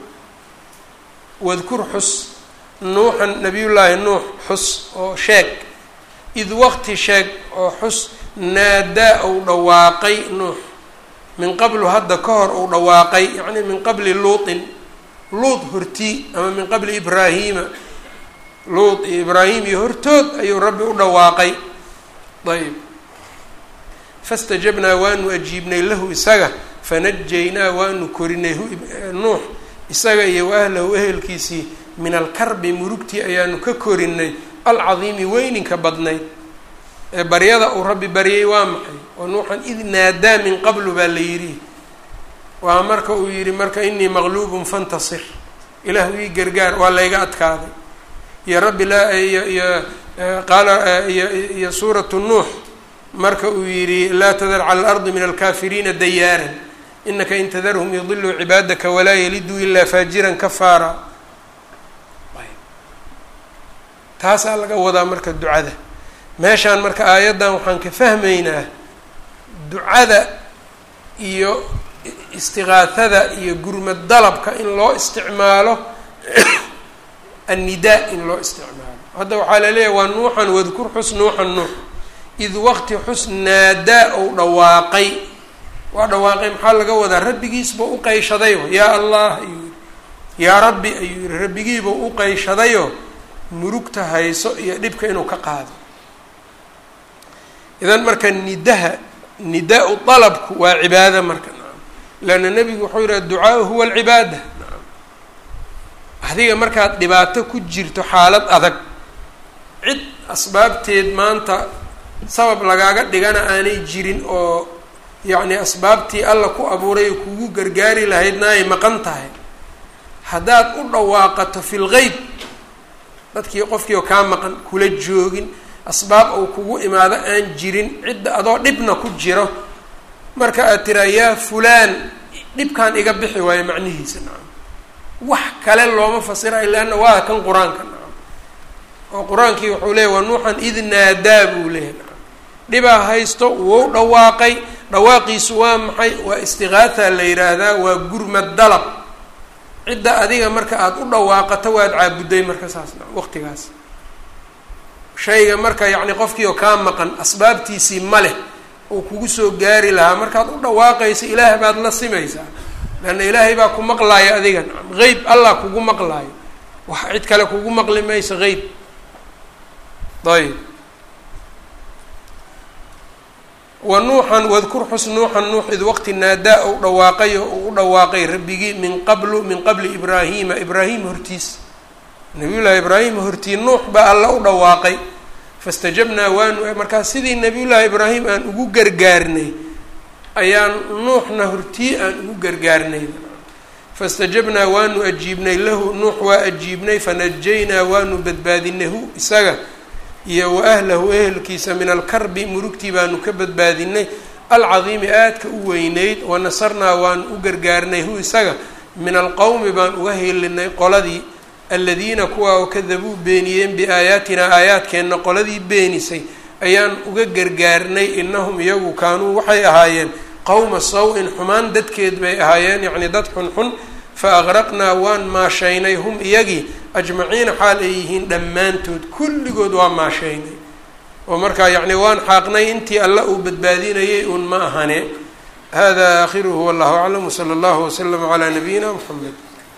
wadkur xus nuuxan nabiyullaahi nuux xus oo sheeg id waqti sheeg oo xus naadaa uu dhawaaqay nuux min qablu hadda ka hor uu dhawaaqay yacni min qabli luutin luud hortii ama min qabli ibraahiima luud iyo ibraahim iyo hortood ayuu rabbi u dhawaaqay ayb fastajabnaa waanu ajiibnay lahu isaga fanajaynaa waanu korinay nuux isaga iyo wa ahlahu ehelkiisii min alkarbi murugtii ayaanu ka korinay alcadiimi weyninka badnayd ee baryada uu rabbi baryay waa maxay oo nuuxan id naadaa min qablu baa la yidhi waa marka uu yidhi marka inii maqluubun fantasir ilaahu ii gargaar waa layga adkaaday iyo rabbi laa iyo iyo qaala iyo suuratu nuux marka uu yidhi laa tadar cala alardi min alkaafiriina dayaaran inaka in tadarhum yudiluu cibaadaka walaa yaliduu ilaa faajiran kafaara taasaa laga wadaa marka ducada meeshaan marka aayaddan waxaan ka fahmaynaa ducada iyo istiqaahada iyo gurmad dalabka in loo isticmaalo annidaa in loo isticmaalo hadda waxaa la leeyahay waa nuuxan wadkur xus nuuxan nuux id waqti xus naadaa ou dhawaaqay waa dhawaaqay maxaa laga wadaa rabbigiisba u qayshadayo yaa allah ayuu yihi yaa rabbi ayuu yihi rabbigiiba u qayshadayo murugta hayso iyo dhibka inuu ka qaado idan marka nidaha nidaa-u dalabku waa cibaado marka leanna nebigu wuxuu yihi adducaau huwa alcibaada adiga markaad dhibaato ku jirto xaalad adag cid asbaabteed maanta sabab lagaaga dhigana aanay jirin oo yacni asbaabtii alla ku abuuray oo kugu gargaari lahaydna ay maqan tahay haddaad u dhawaaqato fi lgeyb dadkii qofkii oo kaa maqan kula joogin asbaab uu kugu imaado aan jirin cidda adoo dhibna ku jiro marka aad tiraa yaa fulaan dhibkaan iga bixi waayo macnihiisa nacam wax kale looma fasirayo leanna waa kan qur-aanka nacam oo qur-aankii wuxuu leeyay waa nuuxan id naadaa buu leeyahy nacam dhibaa haysto wou dhawaaqay dhawaaqiisu waa maxay waa istiqaatha la yidhaahdaa waa gurmad dalab cidda adiga marka aada u dhawaaqato waad caabudday marka saas nacam waqtigaas shayga marka yacni qofkii oo kaa maqan asbaabtiisii ma leh oo kugu soo gaari lahaa markaad u dhawaaqayso ilaah baad la simaysaa leanna ilaahay baa ku maqlaayo adiga nacam qeyb allah kugu maqlaayo wax cid kale kugu maqli mayso qeyb ayb wa nuuxan wadkur xus nuuxan nuux id waqti naadaa ou dhawaaqay oo uu u dhawaaqay rabbigii min qablu min qabli ibraahiima ibraahim hortiis nabiyullaahi ibraahim hortii nuux baa alla u dhawaaqay fastajabnaa waanu markaa sidii nabiyullaahi ibraahim aan ugu gargaarnay ayaan nuuxna hortii aan ugu gargaarnay fastajabnaa waanu ajiibnay lahu nuux waa ajiibnay fanajaynaa waanu badbaadinay hu isaga iyo wa ahlahu ehelkiisa min alkarbi murugtii baanu ka badbaadinay alcadiimi aadka u weyneyd wanasarnaa waanu u gargaarnay hu isaga min alqowmi baan uga helinay qoladii aladiina kuwa oo kadabuu beeniyeen biaayaatinaa aayaadkeenna qoladii beenisay ayaan uga gargaarnay inahum iyagu kaanuu waxay ahaayeen qowma saw-in xumaan dadkeed bay ahaayeen yacnii dad xunxun fa aqraqnaa waan maashaynay hum iyagii ajmaciina xaal ay yihiin dhammaantood kulligood waa maashaynay oo markaa yacni waan xaaqnay intii alla uu badbaadinayay uun ma ahane hada aakhiruhu wallahu aclam wsala allahu waslama calaa nabiyina mxamed